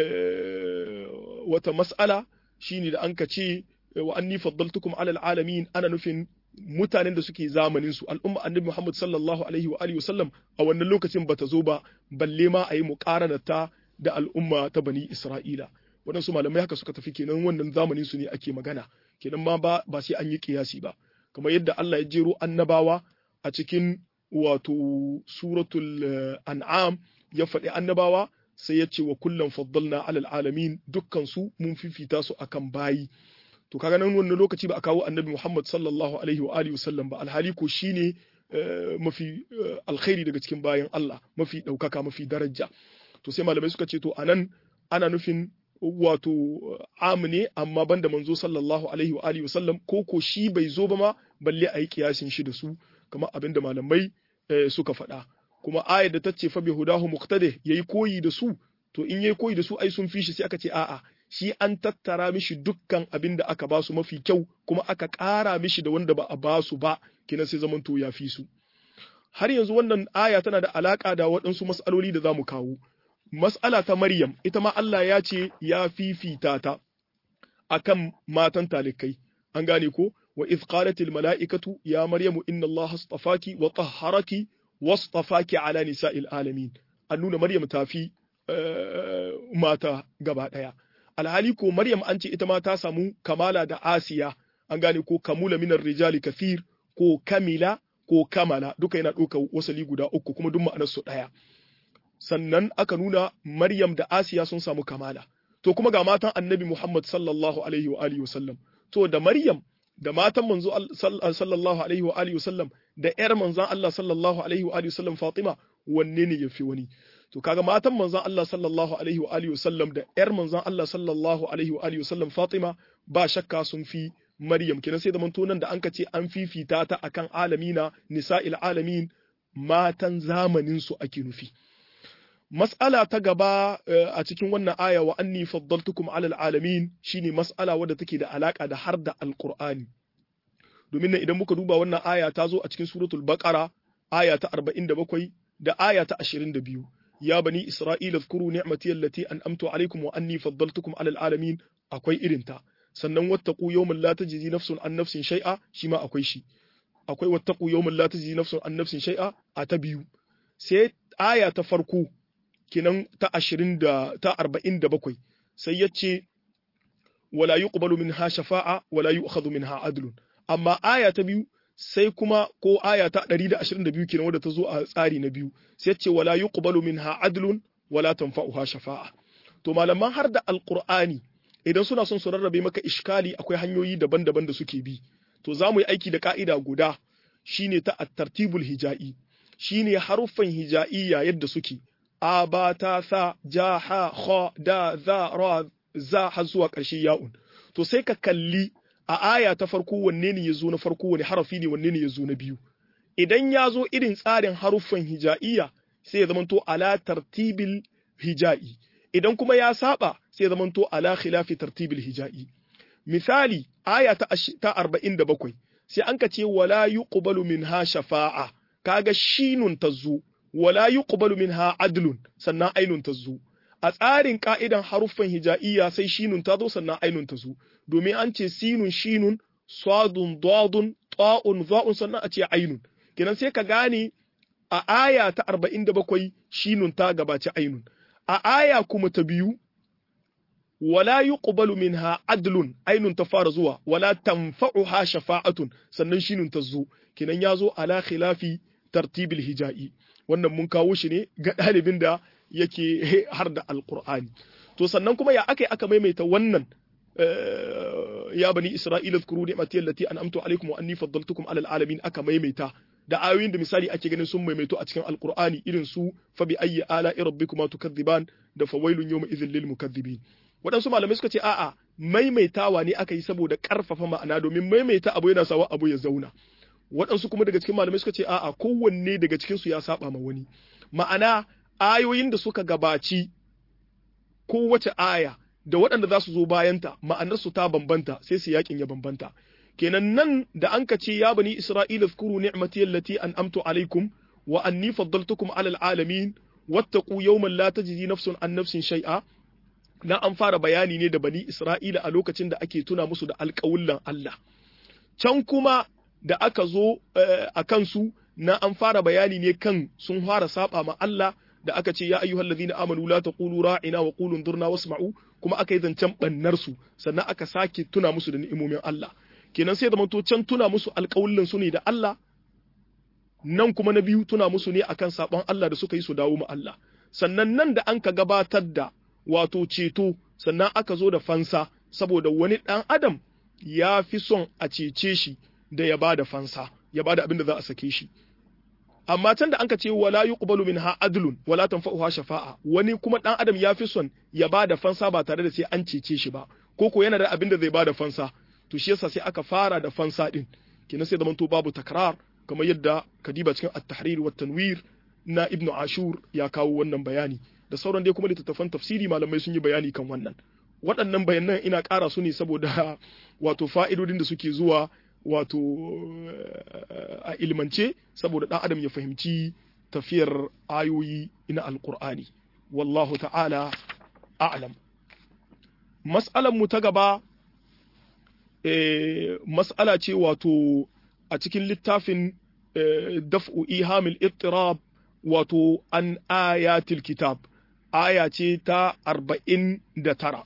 wata mas'ala shine da an ka ce wa anni faddaltukum alal alamin ana nufin mutanen da suke zamanin su al'umma annabi Muhammad sallallahu alaihi wa alihi wasallam a wannan lokacin bata zo ba balle ma a yi muqaranata da al'umma ta bani Isra'ila waɗansu malamai haka suka tafi kenan wannan zamanin su ne ake magana kenan ma ba ba sai an yi kiyasi ba kamar yadda Allah ya jero annabawa a cikin wato suratul an'am ya faɗi annabawa sai ya ce wa kullum faddalna alal alamin dukkan su mun fifita su akan bayi to kaga nan wannan lokaci ba a kawo annabi Muhammad sallallahu alaihi wa alihi wasallam ba alhali ko shine mafi alkhairi daga cikin bayan Allah mafi ɗaukaka mafi daraja to sai malamai suka ce to anan ana nufin wato am ne amma banda manzo sallallahu alaihi wa alihi wasallam ko ko shi bai zo ba ma balle a yi kiyasin shi da su kamar abin da malamai suka faɗa kuma ayar da ta ce fa bihudahu muqtadi yayi koyi da su to in yayi koyi da su ai sun fi shi sai aka ce a'a shi an tattara mishi dukkan abin da aka ba su mafi kyau kuma aka ƙara mishi da wanda ba a ba su ba kina sai zaman to ya fi su har yanzu wannan aya tana da alaka da waɗansu mas'aloli da za mu kawo mas'ala ta Maryam ita ma Allah ya ce ya fifita ta akan matan talikai an gane ko wa iz qalatil mala'ikatu ya maryamu inna Allah astafaki wa tahharaki wastafaki ala nisa'il alamin an nuna Maryam ta fi mata gaba daya alhali ko Maryam an ce ita ma ta samu kamala da Asiya an gane ko kamula minar rijali kathir ko kamila ko kamala duka yana ɗaukar wasali guda uku kuma duk ma'anar su ɗaya sannan aka nuna Maryam da Asiya sun samu kamala to kuma ga matan Annabi Muhammad sallallahu alaihi wa alihi wasallam to da Maryam da matan manzo sallallahu alaihi wa alihi wasallam da ƴar manzon Allah sallallahu alaihi wa alihi wasallam Fatima wanne ne yafi wani to kaga matan manzon Allah sallallahu alaihi wa alihi wasallam da ƴar manzon Allah sallallahu alaihi wa alihi wasallam Fatima ba shakka sun fi Maryam kenan sai da manto nan da an ce an fifita ta akan alamina nisa'il alamin matan zamanin su ake nufi Mas'ala ta gaba a cikin wannan aya wa anni faddaltukum alal alamin shine mas'ala wadda take da alaka da har da alqur'ani domin nan idan muka duba wannan aya ta zo a cikin suratul baqara aya ta 47 da aya ta 22 ya bani isra'ila zkuru ni'mati allati an'amtu alaikum wa anni faddaltukum alal alamin akwai irinta sannan wattaqu yawman la tajzi nafsun an nafsin shay'a shi ma akwai shi akwai wattaqu yawman la tajzi nafsun an nafsin shay'a a ta biyu sai aya ta farko kinan ta ashirin da ta arba'in da bakwai sai ya ce wala yuqbalu minha shafa'a wala yu'khadhu minha adlun amma aya ta biyu sai kuma ko aya ta 122 kenan wadda ta zo a tsari na biyu sai ya ce wala yuqbalu minha adlun wala tanfa'uha shafa'a to malaman har da alqur'ani idan suna son su rarrabe maka iskali akwai hanyoyi daban-daban da suke bi to za mu yi aiki da ka'ida guda shine ta at-tartibul hija'i shine haruffan hija'iyya yadda suke a ba ta sa ja ha kha da za ra za har zuwa ƙarshe ya'un to sai ka kalli a aya ta farko wanne ne ya zo na farko wani harafi ne wanne ne ya zo na biyu idan ya zo irin tsarin haruffan hija'iyya sai ya zamanto ala tartibil hija'i idan kuma ya saba sai zamanto ala khilafi tartibil hijai misali aya ta ta 47 sai an ka ce wala yuqbalu minha shafa'a kaga shinun tazu wala yuqbalu minha adlun sannan ainun tazu a tsarin ka'idan haruffan hija'iyya sai shinun ta zo sannan ainun ta zo domin an ce sinun shinun swadun dadun ta'un za'un sannan a ce ainun kenan sai ka gane a aya ta 47 shinun ta gabaci ainun a aya kuma ta biyu wala yuqbalu minha adlun ainun ta fara zuwa wala tanfa'uha shafa'atun sannan shinun ta zo kenan ya zo ala khilafi tartibil hija'i wannan mun kawo shi ne ga ɗalibin da yake har da alkur'ani to sannan kuma ya aka aka maimaita wannan ya bani isra'ila zkuru ni'mati allati an'amtu alaikum wa anni faddaltukum alal alamin aka maimaita da ayoyin da misali ake ganin sun maimaito a cikin alkur'ani irin su fa bi ayyi ala'i rabbikuma tukadziban da fawailun yawma idhil lil mukaththibin waɗansu malamai suka ce a'a maimaitawa ne aka yi saboda ƙarfafa ma'ana domin maimaita abu yana sawa abu ya zauna waɗansu kuma daga cikin malamai suka ce a'a kowanne daga cikin su ya saba ma wani ma'ana ayoyin da suka gabaci kowace aya da waɗanda za su zo bayanta ma'anarsu ta bambanta sai su yakin ya bambanta kenan nan da an ka ce ya bani isra'ila zkuru ni'mati allati an'amtu alaikum wa anni faddaltukum alal alamin wattaqu yawman la tajzi nafsun an nafsin shay'a na an fara bayani ne da bani isra'ila a lokacin da ake tuna musu da alƙawullan Allah can kuma da aka zo a kansu na an fara bayani ne kan sun fara saba ma Allah da aka ce ya ayyuhal ladina amanu la taqulu ra'ina wa qulu durna wasma'u kuma aka yi zancen bannar su sannan aka sake tuna musu da ni'imomin Allah kenan sai da manto can tuna musu alƙawullin su ne da Allah nan kuma na biyu tuna musu ne akan sabon Allah da suka yi su dawo ma Allah sannan nan da an ka gabatar da wato ceto sannan aka zo da fansa saboda wani ɗan adam ya fi son a cece shi da ya ba da fansa ya ba da abin da za a sake shi amma can da anka ce wala yuqbalu minha adlun wala tanfa'uha shafa'a wani kuma dan adam ya fi son ya ba da fansa ba tare da sai an cece shi ba ko ko yana da abin da zai ba da fansa to shi yasa sai aka fara da fansa din kina sai zamanto babu takrar kamar yadda kadiba cikin at-tahrir wa tanwir na ibnu ashur ya kawo wannan bayani da sauran dai kuma littattafan tafsiri malamai sun yi bayani kan wannan waɗannan bayanan ina ƙara su ne saboda wato fa'idodin da suke zuwa wato a ilmance saboda ɗan adam ya fahimci tafiyar ayoyi na alƙur'ani wallahu ta'ala a'lam mas'alan mu ta gaba mas'ala ce wato a cikin littafin daf'u ihamil ittirab wato an ayatil kitab aya ce ta arba'in da tara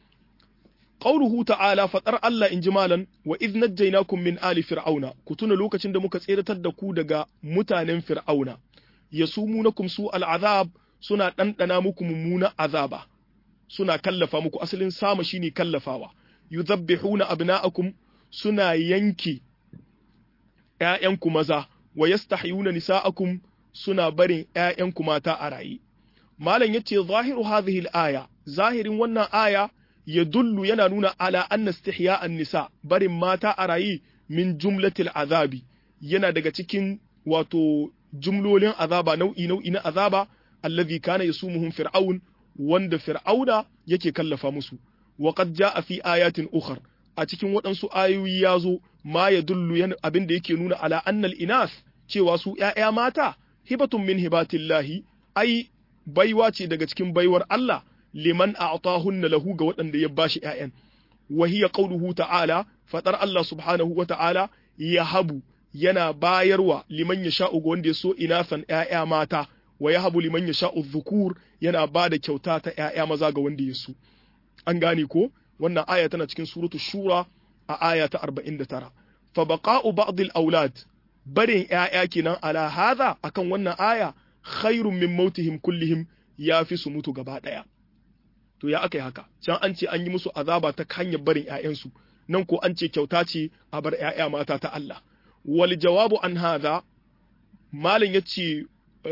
Qauluhu ta'ala faɗar Allah in ji malan wa idh najjaynakum min ali fir'auna ku tuna lokacin da muka tseratar da ku daga mutanen fir'auna yasumunakum su al'azab suna ɗanɗana muku mummuna azaba suna kallafa muku asalin sama shine kallafawa yuzabbihuna abna'akum suna yanke ƴaƴanku maza wa yastahyuna nisa'akum suna barin ƴaƴanku mata a raye malam yace zahiru hadhihi al-aya zahirin wannan aya ya dullu yana nuna ala anna istihya an-nisa barin mata a rayi min jumlatil azabi yana daga cikin wato jumlolin azaba nau'i nau'i na azaba allazi kana yasumuhum fir'aun wanda fir'auna yake kallafa musu wa qad jaa fi ayatin ukhar a cikin waɗansu ayoyi ya zo ma ya dullu yana abin da yake nuna ala annal inas cewa su ƴaƴa mata hibatun min hibatillahi ai baiwa ce daga cikin baiwar Allah liman a'tahunna lahu ga waɗanda ya bashi ƴaƴan wa hiya qawluhu ta'ala fadar Allah subhanahu wa ta'ala yahabu yana bayarwa liman yasha'u ga wanda ya so inasan ƴaƴa mata wa yahabu liman yasha'u dhukur yana bada kyauta ta ƴaƴa maza ga wanda ya so an gane ko wannan aya tana cikin suratu shura a aya ta 49 fa baqa'u ba'd al-awlad barin ƴaƴa kenan ala hadha akan wannan aya khairun min mautihim kullihim ya fi su mutu gaba ɗaya. To ya aka yi haka, can an ce an yi musu azaba ta hanyar barin ‘ya'yansu, nan ko an ce kyauta ce a bar ‘ya'ya mata ta Allah. Wal jawabu an haza, Malam ya ce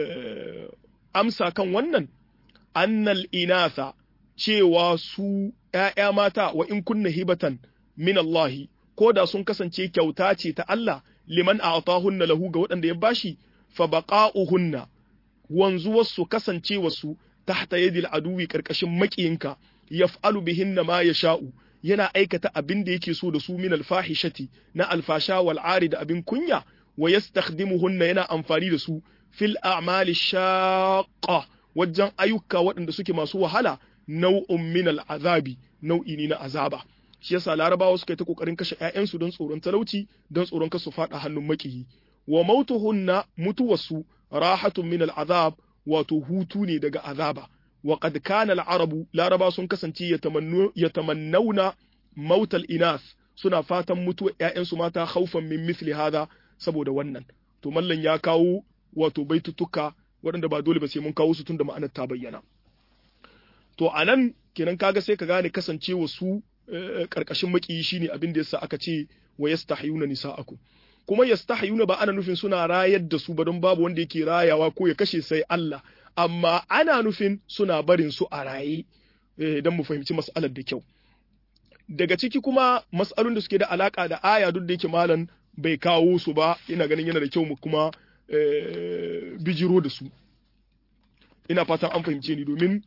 amsa kan wannan, annal inasa cewa su ‘ya'ya mata wa in kunna hibatan min Allahi, ko da sun kasance kyauta ce ta Allah, liman a hunna lahu ga waɗanda ya bashi, fa baqa'uhunna wanzuwarsu kasancewarsu tahta yadil aduwi karkashin makiyinka yaf'alu bihinna ma yasha'u yana aikata abin da yake so da su min alfahishati na alfasha wal ari da abin kunya wa yastakhdimuhunna yana amfani da su fil a'mali shaqqa wajen ayyuka waɗanda suke masu wahala nau'un min al'azabi nau'i ne na azaba shi yasa larabawa suka yi ta kokarin kashe ƴaƴansu don tsoron talauci don tsoron kasu faɗa hannun makiyi wa mautuhunna mutuwarsu rahatun min al'azab wato hutu ne daga azaba wa qad kana al'arabu laraba sun kasance yatamannuna mautal inas suna fatan mutuwar ƴaƴansu mata haufan min mithli hada saboda wannan to mallan ya kawo wato baitutuka waɗanda ba dole ba sai mun kawo su tun da ma'anar ta bayyana to anan kenan kaga sai ka gane kasancewa su karkashin makiyi shine abin da yasa aka ce wa yastahyuna nisa'akum kuma yastahyuna ba ana nufin suna rayar da su ba don babu wanda yake rayawa ko ya kashe sai Allah amma ana nufin suna barin su a raye don mu fahimci mas'alar da kyau daga ciki kuma mas'alun da suke da alaka da aya duk da yake malam bai kawo su ba ina ganin yana da kyau mu kuma bijiro da su ina fatan an fahimce ni domin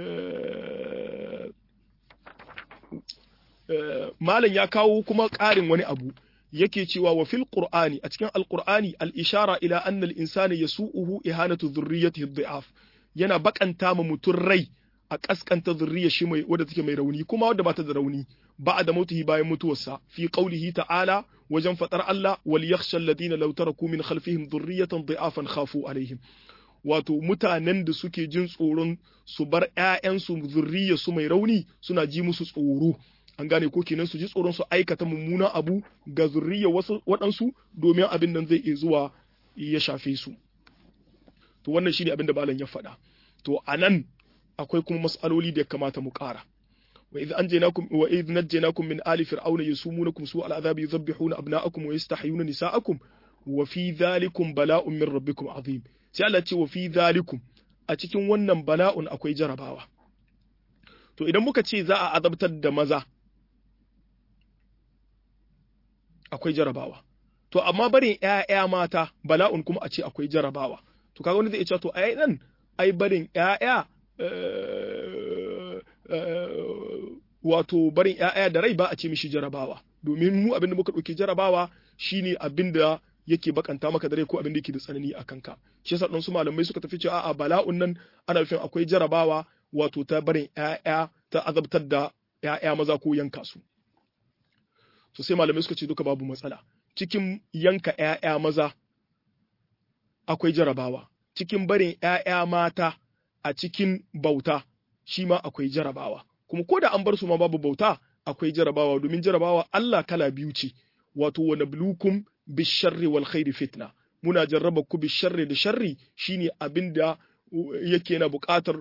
malam ya kawo kuma ƙarin wani abu yake cewa wa fil qur'ani a cikin alqur'ani al ishara ila anna al insana yasu'uhu ihanatu dhurriyyatihi dhi'af yana bakanta ma mutun rai a kaskanta zurriyar shi mai wadda take mai rauni kuma wadda bata da rauni ba da mautihi bayan mutuwarsa fi qaulihi ta'ala wajen fadar Allah wal yakhsha alladhina law taraku min khalfihim dhurriyatan dhi'afan khafu alaihim wato mutanen da suke jin tsoron su bar ƴaƴansu zurriyar su mai rauni suna ji musu tsoro an gane ko kenan su ji tsoron su aikata mummunan abu ga zurriyar wasu waɗansu domin abin nan zai iya zuwa ya shafe su to wannan shine abin da malam ya faɗa to anan akwai kuma mas'aloli da ya kamata mu ƙara wa idh anjaynakum wa idh najjaynakum min ali fir'auna yasumunakum su'al adhabi yudhabbihuna abna'akum wa yastahyuna nisa'akum wa fi dhalikum bala'un min rabbikum azim sai Allah ce wa fi dhalikum a cikin wannan bala'un akwai jarabawa to idan muka ce za a azabtar da maza akwai jarabawa to amma barin ƴaƴa mata bala'un kuma a ce akwai jarabawa to kaga wani zai iya cewa to ai nan ai barin ƴaƴa wato barin ƴaƴa da rai ba a ce mishi jarabawa domin mu abin da muka ɗauki jarabawa shine abin da yake bakanta maka da rai ko abin da yake da tsanani a kanka shi yasa su malamai suka tafi cewa a'a bala'un nan ana nufin akwai jarabawa wato ta barin ƴaƴa ta azabtar da ƴaƴa maza ko yanka su so sai malamai suka ce duka babu matsala cikin yanka ƴaƴa maza akwai jarabawa cikin barin ƴaƴa mata a cikin bauta shi ma akwai jarabawa kuma ko da an bar su ma babu bauta akwai jarabawa domin jarabawa Allah kala biyu ce wato wa nablukum bisharri wal khairi fitna muna jarraba ku bisharri da sharri shine abinda yake na buƙatar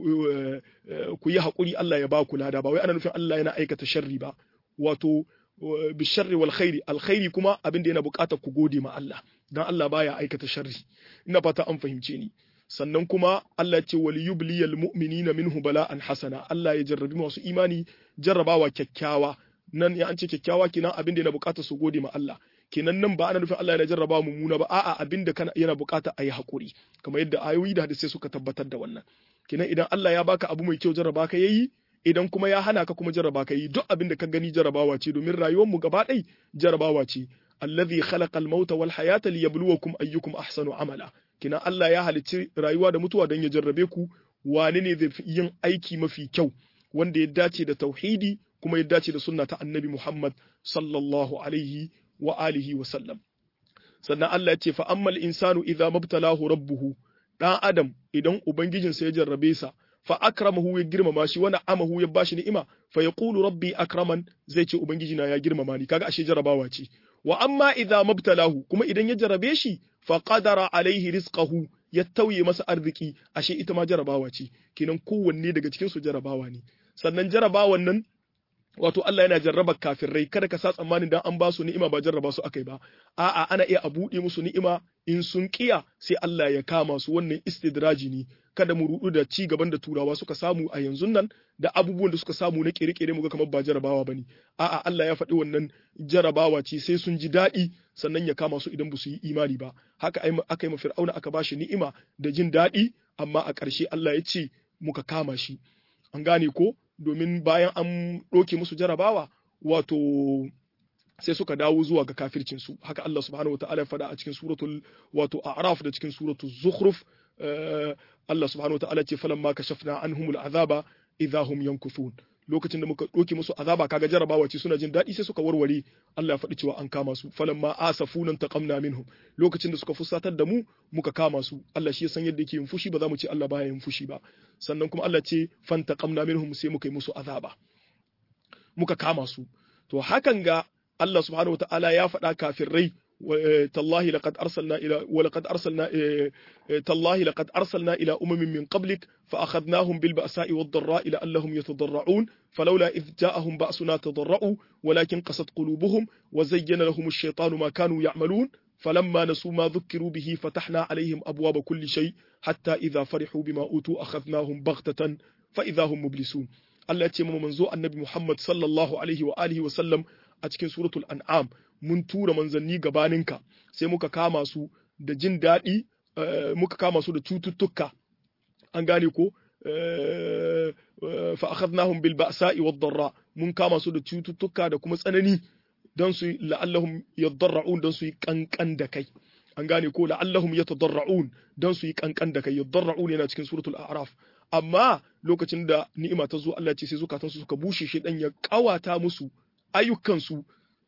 ku yi haƙuri Allah ya ba ku lada ba wai ana nufin Allah yana aikata sharri ba wato bisharri wal khairi alkhairi kuma abinda yana buƙatar ku gode ma Allah dan Allah baya aikata sharri ina fata an fahimce ni sannan kuma Allah ce wal yubliyal mu'minina minhu bala'an hasana Allah ya jarrabi masu imani jarrabawa kyakkyawa nan ya an ce kyakkyawa kenan abin da yana bukata su gode ma Allah kenan nan ba ana nufin Allah yana jarraba mummuna ba a'a abin da kana yana bukata a yi hakuri kamar yadda ayoyi da hadisai suka tabbatar da wannan kenan idan Allah ya baka abu mai kyau jarraba ka yayi idan kuma ya hana ka kuma jarraba ka yi duk abin da ka gani jarrabawa ce domin rayuwar mu gaba ɗai jarrabawa ce allazi khalaqa al-mauta wal hayata liyabluwakum ayyukum ahsanu amala kina Allah ya halicci rayuwa da mutuwa don ya jarrabe ku wane ne zai yin aiki mafi kyau wanda ya dace da tauhidi kuma ya dace da sunna ta annabi Muhammad sallallahu alaihi wa alihi wa sallam sannan Allah ya ce fa ammal insanu idza mabtalahu rabbuhu dan adam idan ubangijinsa ya jarrabe sa fa akramahu ya girmama shi wa amahu ya bashi ni'ima fa yaqulu rabbi akraman zai ce ubangiji na ya girmama ni kaga ashe jarabawa ce wa amma idza mabtalahu kuma idan ya jarrabe shi fa qadara alaihi rizqahu ya tauye masa arziki ashe ita ma jarabawa ce kenan kowanne daga cikin su jarabawa ne sannan jarabawan nan wato Allah yana jarraba kafirai kada ka sa tsammanin dan an ba su ni'ima ba jarraba su akai ba a'a ana iya a buɗe musu ni'ima in sun kiya sai Allah ya kama su wannan istidraji ne kada mu rudu da ci gaban da turawa suka samu a yanzu nan da abubuwan da suka samu na kere-kere muga kamar ba jarabawa bane a'a Allah ya faɗi wannan jarabawa ce sai sun ji daɗi sannan ya kama su idan ba su yi imani ba haka aka yi ma fir'auna aka ba shi ni'ima da jin daɗi amma a ƙarshe Allah ya ce muka kama shi an gane ko domin bayan an ɗauke musu jarabawa wato sai suka dawo zuwa ga kafircin su haka Allah subhanahu wataala ya faɗa a cikin suratul wato a'raf da cikin suratul zukhruf Allah subhanahu wataala ce falamma kashafna anhumul azaba idza hum yankuthun lokacin da muka ɗauke musu azaba kaga jarabawa ce suna jin daɗi sai suka warware Allah ya faɗi cewa an kama su falamma asafunan taqamna minhum lokacin da suka fusatar da mu muka kama su Allah shi ya san yadda yake yin fushi ba za mu ce Allah baya yin fushi ba sannan kuma Allah ce fantaqamna minhum sai muka yi musu azaba muka kama su to hakan ga Allah subhanahu wataala ya faɗa kafirai تالله لقد أرسلنا إلى ولقد أرسلنا تالله لقد أرسلنا إلى أمم من قبلك فأخذناهم بالبأساء والضراء لعلهم يتضرعون فلولا إذ جاءهم بأسنا تضرعوا ولكن قست قلوبهم وزين لهم الشيطان ما كانوا يعملون فلما نسوا ما ذكروا به فتحنا عليهم أبواب كل شيء حتى إذا فرحوا بما أوتوا أخذناهم بغتة فإذا هم مبلسون Allah ce mu manzo annabi Muhammad sallallahu alaihi wa alihi wa sallam a cikin suratul an'am mun tura manzanni gabaninka sai muka kama su da jin daɗi muka kama su da cututtuka an gane ko fa akhadnahum bil ba'sa'i wad darra mun kama su da cututtuka da kuma tsanani dan su la'allahum yadarra'un dan su yi kankan da kai an gane ko la'allahum yatadarra'un dan su yi kankan da kai yadarra'un yana cikin suratul a'raf amma lokacin da ni'ima ta zo Allah ce sai zukatansu suka bushe shi dan ya kawata musu ayyukansu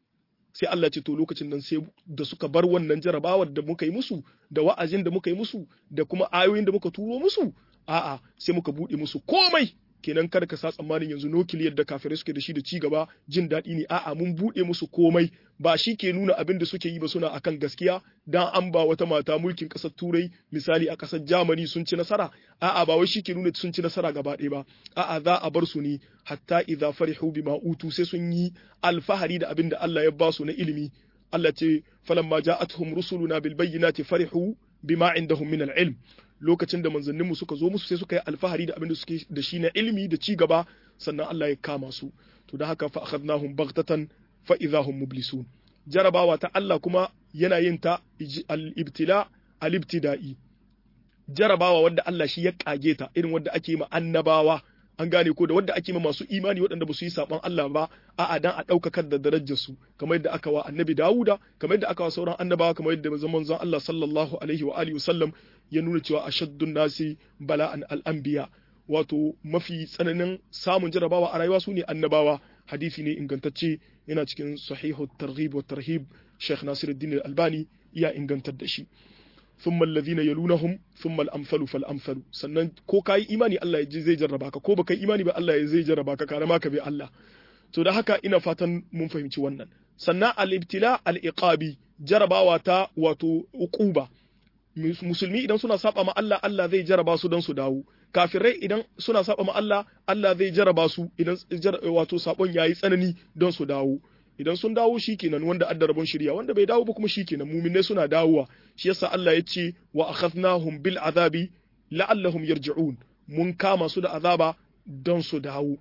sai Allah ce to lokacin nan sai da suka bar wannan jarabawar da muka yi musu da wa'azin da muka yi musu da kuma ayoyin da muka turo musu a'a sai muka bude musu komai kenan kada ka sa tsammanin yanzu nukiliyar da kafirai suke da shi da ci gaba jin daɗi ne a'a mun bude musu komai ba shi ke nuna abin da suke yi ba suna akan gaskiya dan an ba wata mata mulkin ƙasar turai misali a ƙasar Germany sun ci nasara a'a ba wai shi ke nuna sun ci nasara gaba ɗaya ba a'a za a bar su ne hatta idza farihu bima utu sai sun yi alfahari da abin da Allah ya ba su na ilimi Allah ce falamma ja'atuhum rusuluna bil bayyinati farihu bima indahum min al ilm lokacin da manzanninmu suka zo musu sai suka yi alfahari da abin da suke da shi na ilimi da ci gaba sannan Allah ya kama su to da haka fa akhadnahum baghtatan fa idahum mublisun jarabawa ta Allah kuma yana yin ta al-ibtila al-ibtida'i jarabawa wanda Allah shi ya kage ta irin wanda ake yi ma annabawa an gane ko da wanda ake ma masu imani waɗanda ba su yi saban Allah ba a'a dan a ɗaukakar da darajar su kamar yadda aka wa annabi Dawuda kamar yadda aka wa sauran annabawa kamar yadda zaman zan Allah sallallahu alaihi wa alihi wasallam ya nuna cewa ashaddun nasi bala'an al-anbiya wato mafi tsananin samun jarabawa a rayuwa su ne annabawa hadisi ne ingantacce yana cikin sahihu targhib wa tarhib Sheikh Nasiruddin Al-Albani ya ingantar da shi ثم الذين يلونهم ثم الامثل فالامثل sannan ko kai imani Allah ya zai jarraba ka ko baka imani ba Allah ya zai jarraba ka kare maka bai Allah to da haka ina fatan mun fahimci wannan sannan al-ibtila al-iqabi jarabawa ta wato uquba musulmi idan suna saba ma Allah Allah zai jaraba su don su dawo kafirai idan suna saba ma Allah Allah zai jaraba su idan wato sabon yayi tsanani don su dawo idan sun dawo shikenan wanda adda rabon shirya wanda bai dawo ba kuma shikenan muminai suna dawowa shi yasa Allah ya ce wa akhadnahum bil azabi la'allahum yarji'un mun kama su da azaba don su dawo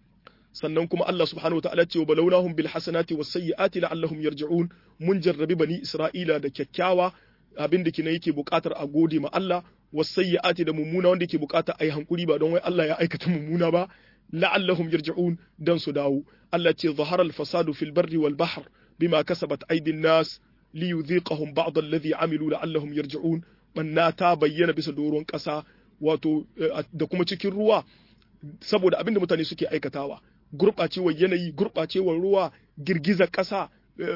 sannan kuma Allah subhanahu wataala ce wa balawnahum bil hasanati was sayyiati la'allahum yarji'un mun jarrabi bani Isra'ila da kyakkyawa abin da kina yake buƙatar a gode ma Allah was sayyiati da mummuna wanda yake buƙatar ayi hankuri ba don wai Allah ya aikata mummuna ba la'allahum yarji'un dan su dawo Allah ce zahara al-fasadu fil barri wal bahr bima kasabat aydin nas li yudhiqahum ba'd alladhi amilu la'allahum yarji'un banna ta bayyana bisa doron ƙasa wato da kuma cikin ruwa saboda abinda mutane suke aikatawa gurɓacewar yanayi gurɓacewar ruwa girgizar ƙasa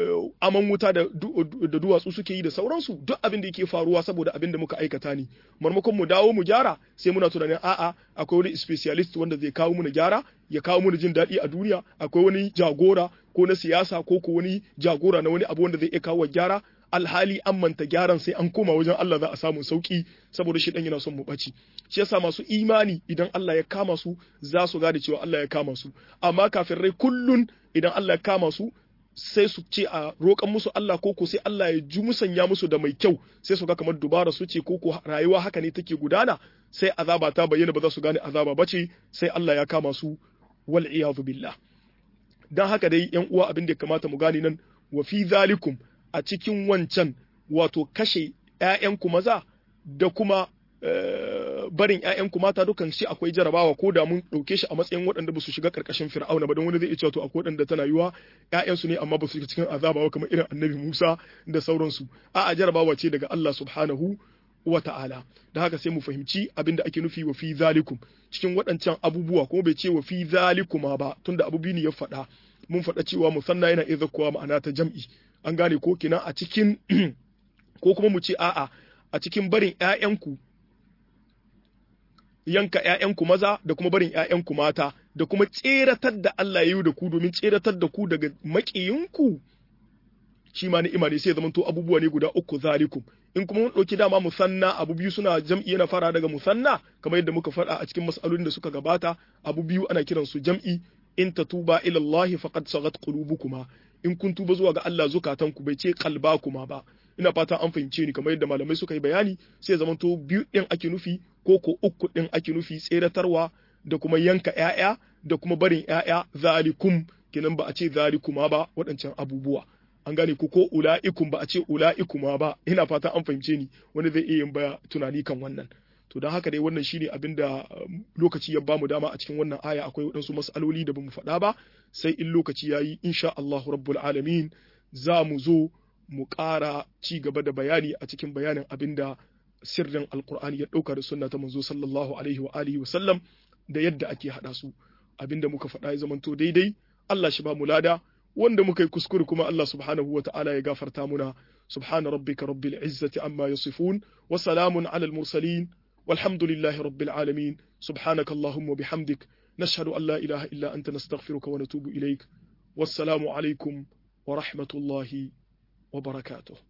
aman wuta da duwatsu suke yi da sauransu duk abin da yake faruwa saboda abin da muka aikata ne marmakon mu dawo mu gyara sai muna tunanin a'a akwai wani specialist wanda zai kawo mu gyara ya kawo mu jin daɗi a duniya akwai wani jagora ko na siyasa ko ko wani jagora na wani abu wanda zai iya kawo gyara alhali an manta gyaran sai an koma wajen Allah za a samu sauki saboda shi dan yana son mu ɓaci shi yasa masu imani idan Allah ya kama su za su gane cewa Allah ya kama su amma kafirai kullun idan Allah ya kama su sai su ce a roƙan musu Allah ko ko sai Allah ya ji musanya musu da mai kyau sai su ga kamar dubara su ce ko ko rayuwa haka ne take gudana sai azaba ta bayyana ba za su gane azaba ba ce sai Allah ya kama su wal iyadu billah dan haka dai yan uwa abin da ya kamata mu gane nan wa fi zalikum a cikin wancan wato kashe ƴaƴanku maza da kuma barin ƴaƴanku mata dukan shi akwai jarabawa ko da mun ɗauke shi a matsayin waɗanda ba su shiga ƙarƙashin fir'auna ba don wani zai iya cewa to akwai waɗanda tana yiwa ƴaƴansu ne amma ba su shiga cikin azaba ba kamar irin annabi Musa da sauransu a'a jarabawa ce daga Allah subhanahu wa ta'ala da haka sai mu fahimci abin da ake nufi wa fi zalikum cikin waɗancan abubuwa kuma bai ce wa fi zalikuma ba tunda abu biyu ne ya faɗa mun faɗa cewa musanna yana iya zakkowa ma'ana ta jam'i an gane ko kina a cikin ko kuma mu ce a'a a cikin barin ƴaƴanku yanka ƴaƴanku maza da kuma barin ƴaƴanku mata da kuma tseratar da Allah ya yi da ku domin tseratar da ku daga maƙiyinku shi ma ni'ima ne sai zamanto abubuwa ne guda uku zalikum in kuma mun ɗauki dama musanna abu biyu suna jam'i yana fara daga musanna kamar yadda muka faɗa a cikin mas'alolin da suka gabata abu biyu ana kiran su jam'i in tatuba ila Allah faqad sagat qulubukuma in kun tuba zuwa ga Allah zukatanku bai ce qalbakuma ba ina fata an fahimce ni kamar yadda malamai suka yi bayani sai zamanto biyu din ake nufi ko ko uku din ake nufi tseratarwa da kuma yanka ƴaƴa da kuma barin ƴaƴa zalikum kenan ba a ce zalikuma ba waɗancan abubuwa an gane ko ko ula'ikum ba a ce ula'ikuma ba ina fata an fahimce ni wani zai iya yin baya tunani kan wannan to don haka dai wannan shine abin da lokaci ya bamu dama a cikin wannan aya akwai waɗansu mas'aloli da bamu faɗa ba sai in lokaci yayi insha Allah rabbul alamin za mu zo mu ƙara ci gaba da bayani a cikin bayanin abin da sirrin alkur'ani ya ɗauka da sunna ta manzo sallallahu alaihi wa alihi wa sallam da yadda ake haɗa su abin da muka faɗa ya zamanto daidai Allah shi ba mu lada wanda muka yi kuskure kuma Allah subhanahu wa ta'ala ya gafarta muna subhana rabbika rabbil izzati amma yasifun wa salamun ala al mursalin walhamdulillahi rabbil alamin subhanaka allahumma bihamdik nashhadu an la ilaha illa anta nastaghfiruka wa natubu ilaik wassalamu alaikum wa rahmatullahi wa barakatuh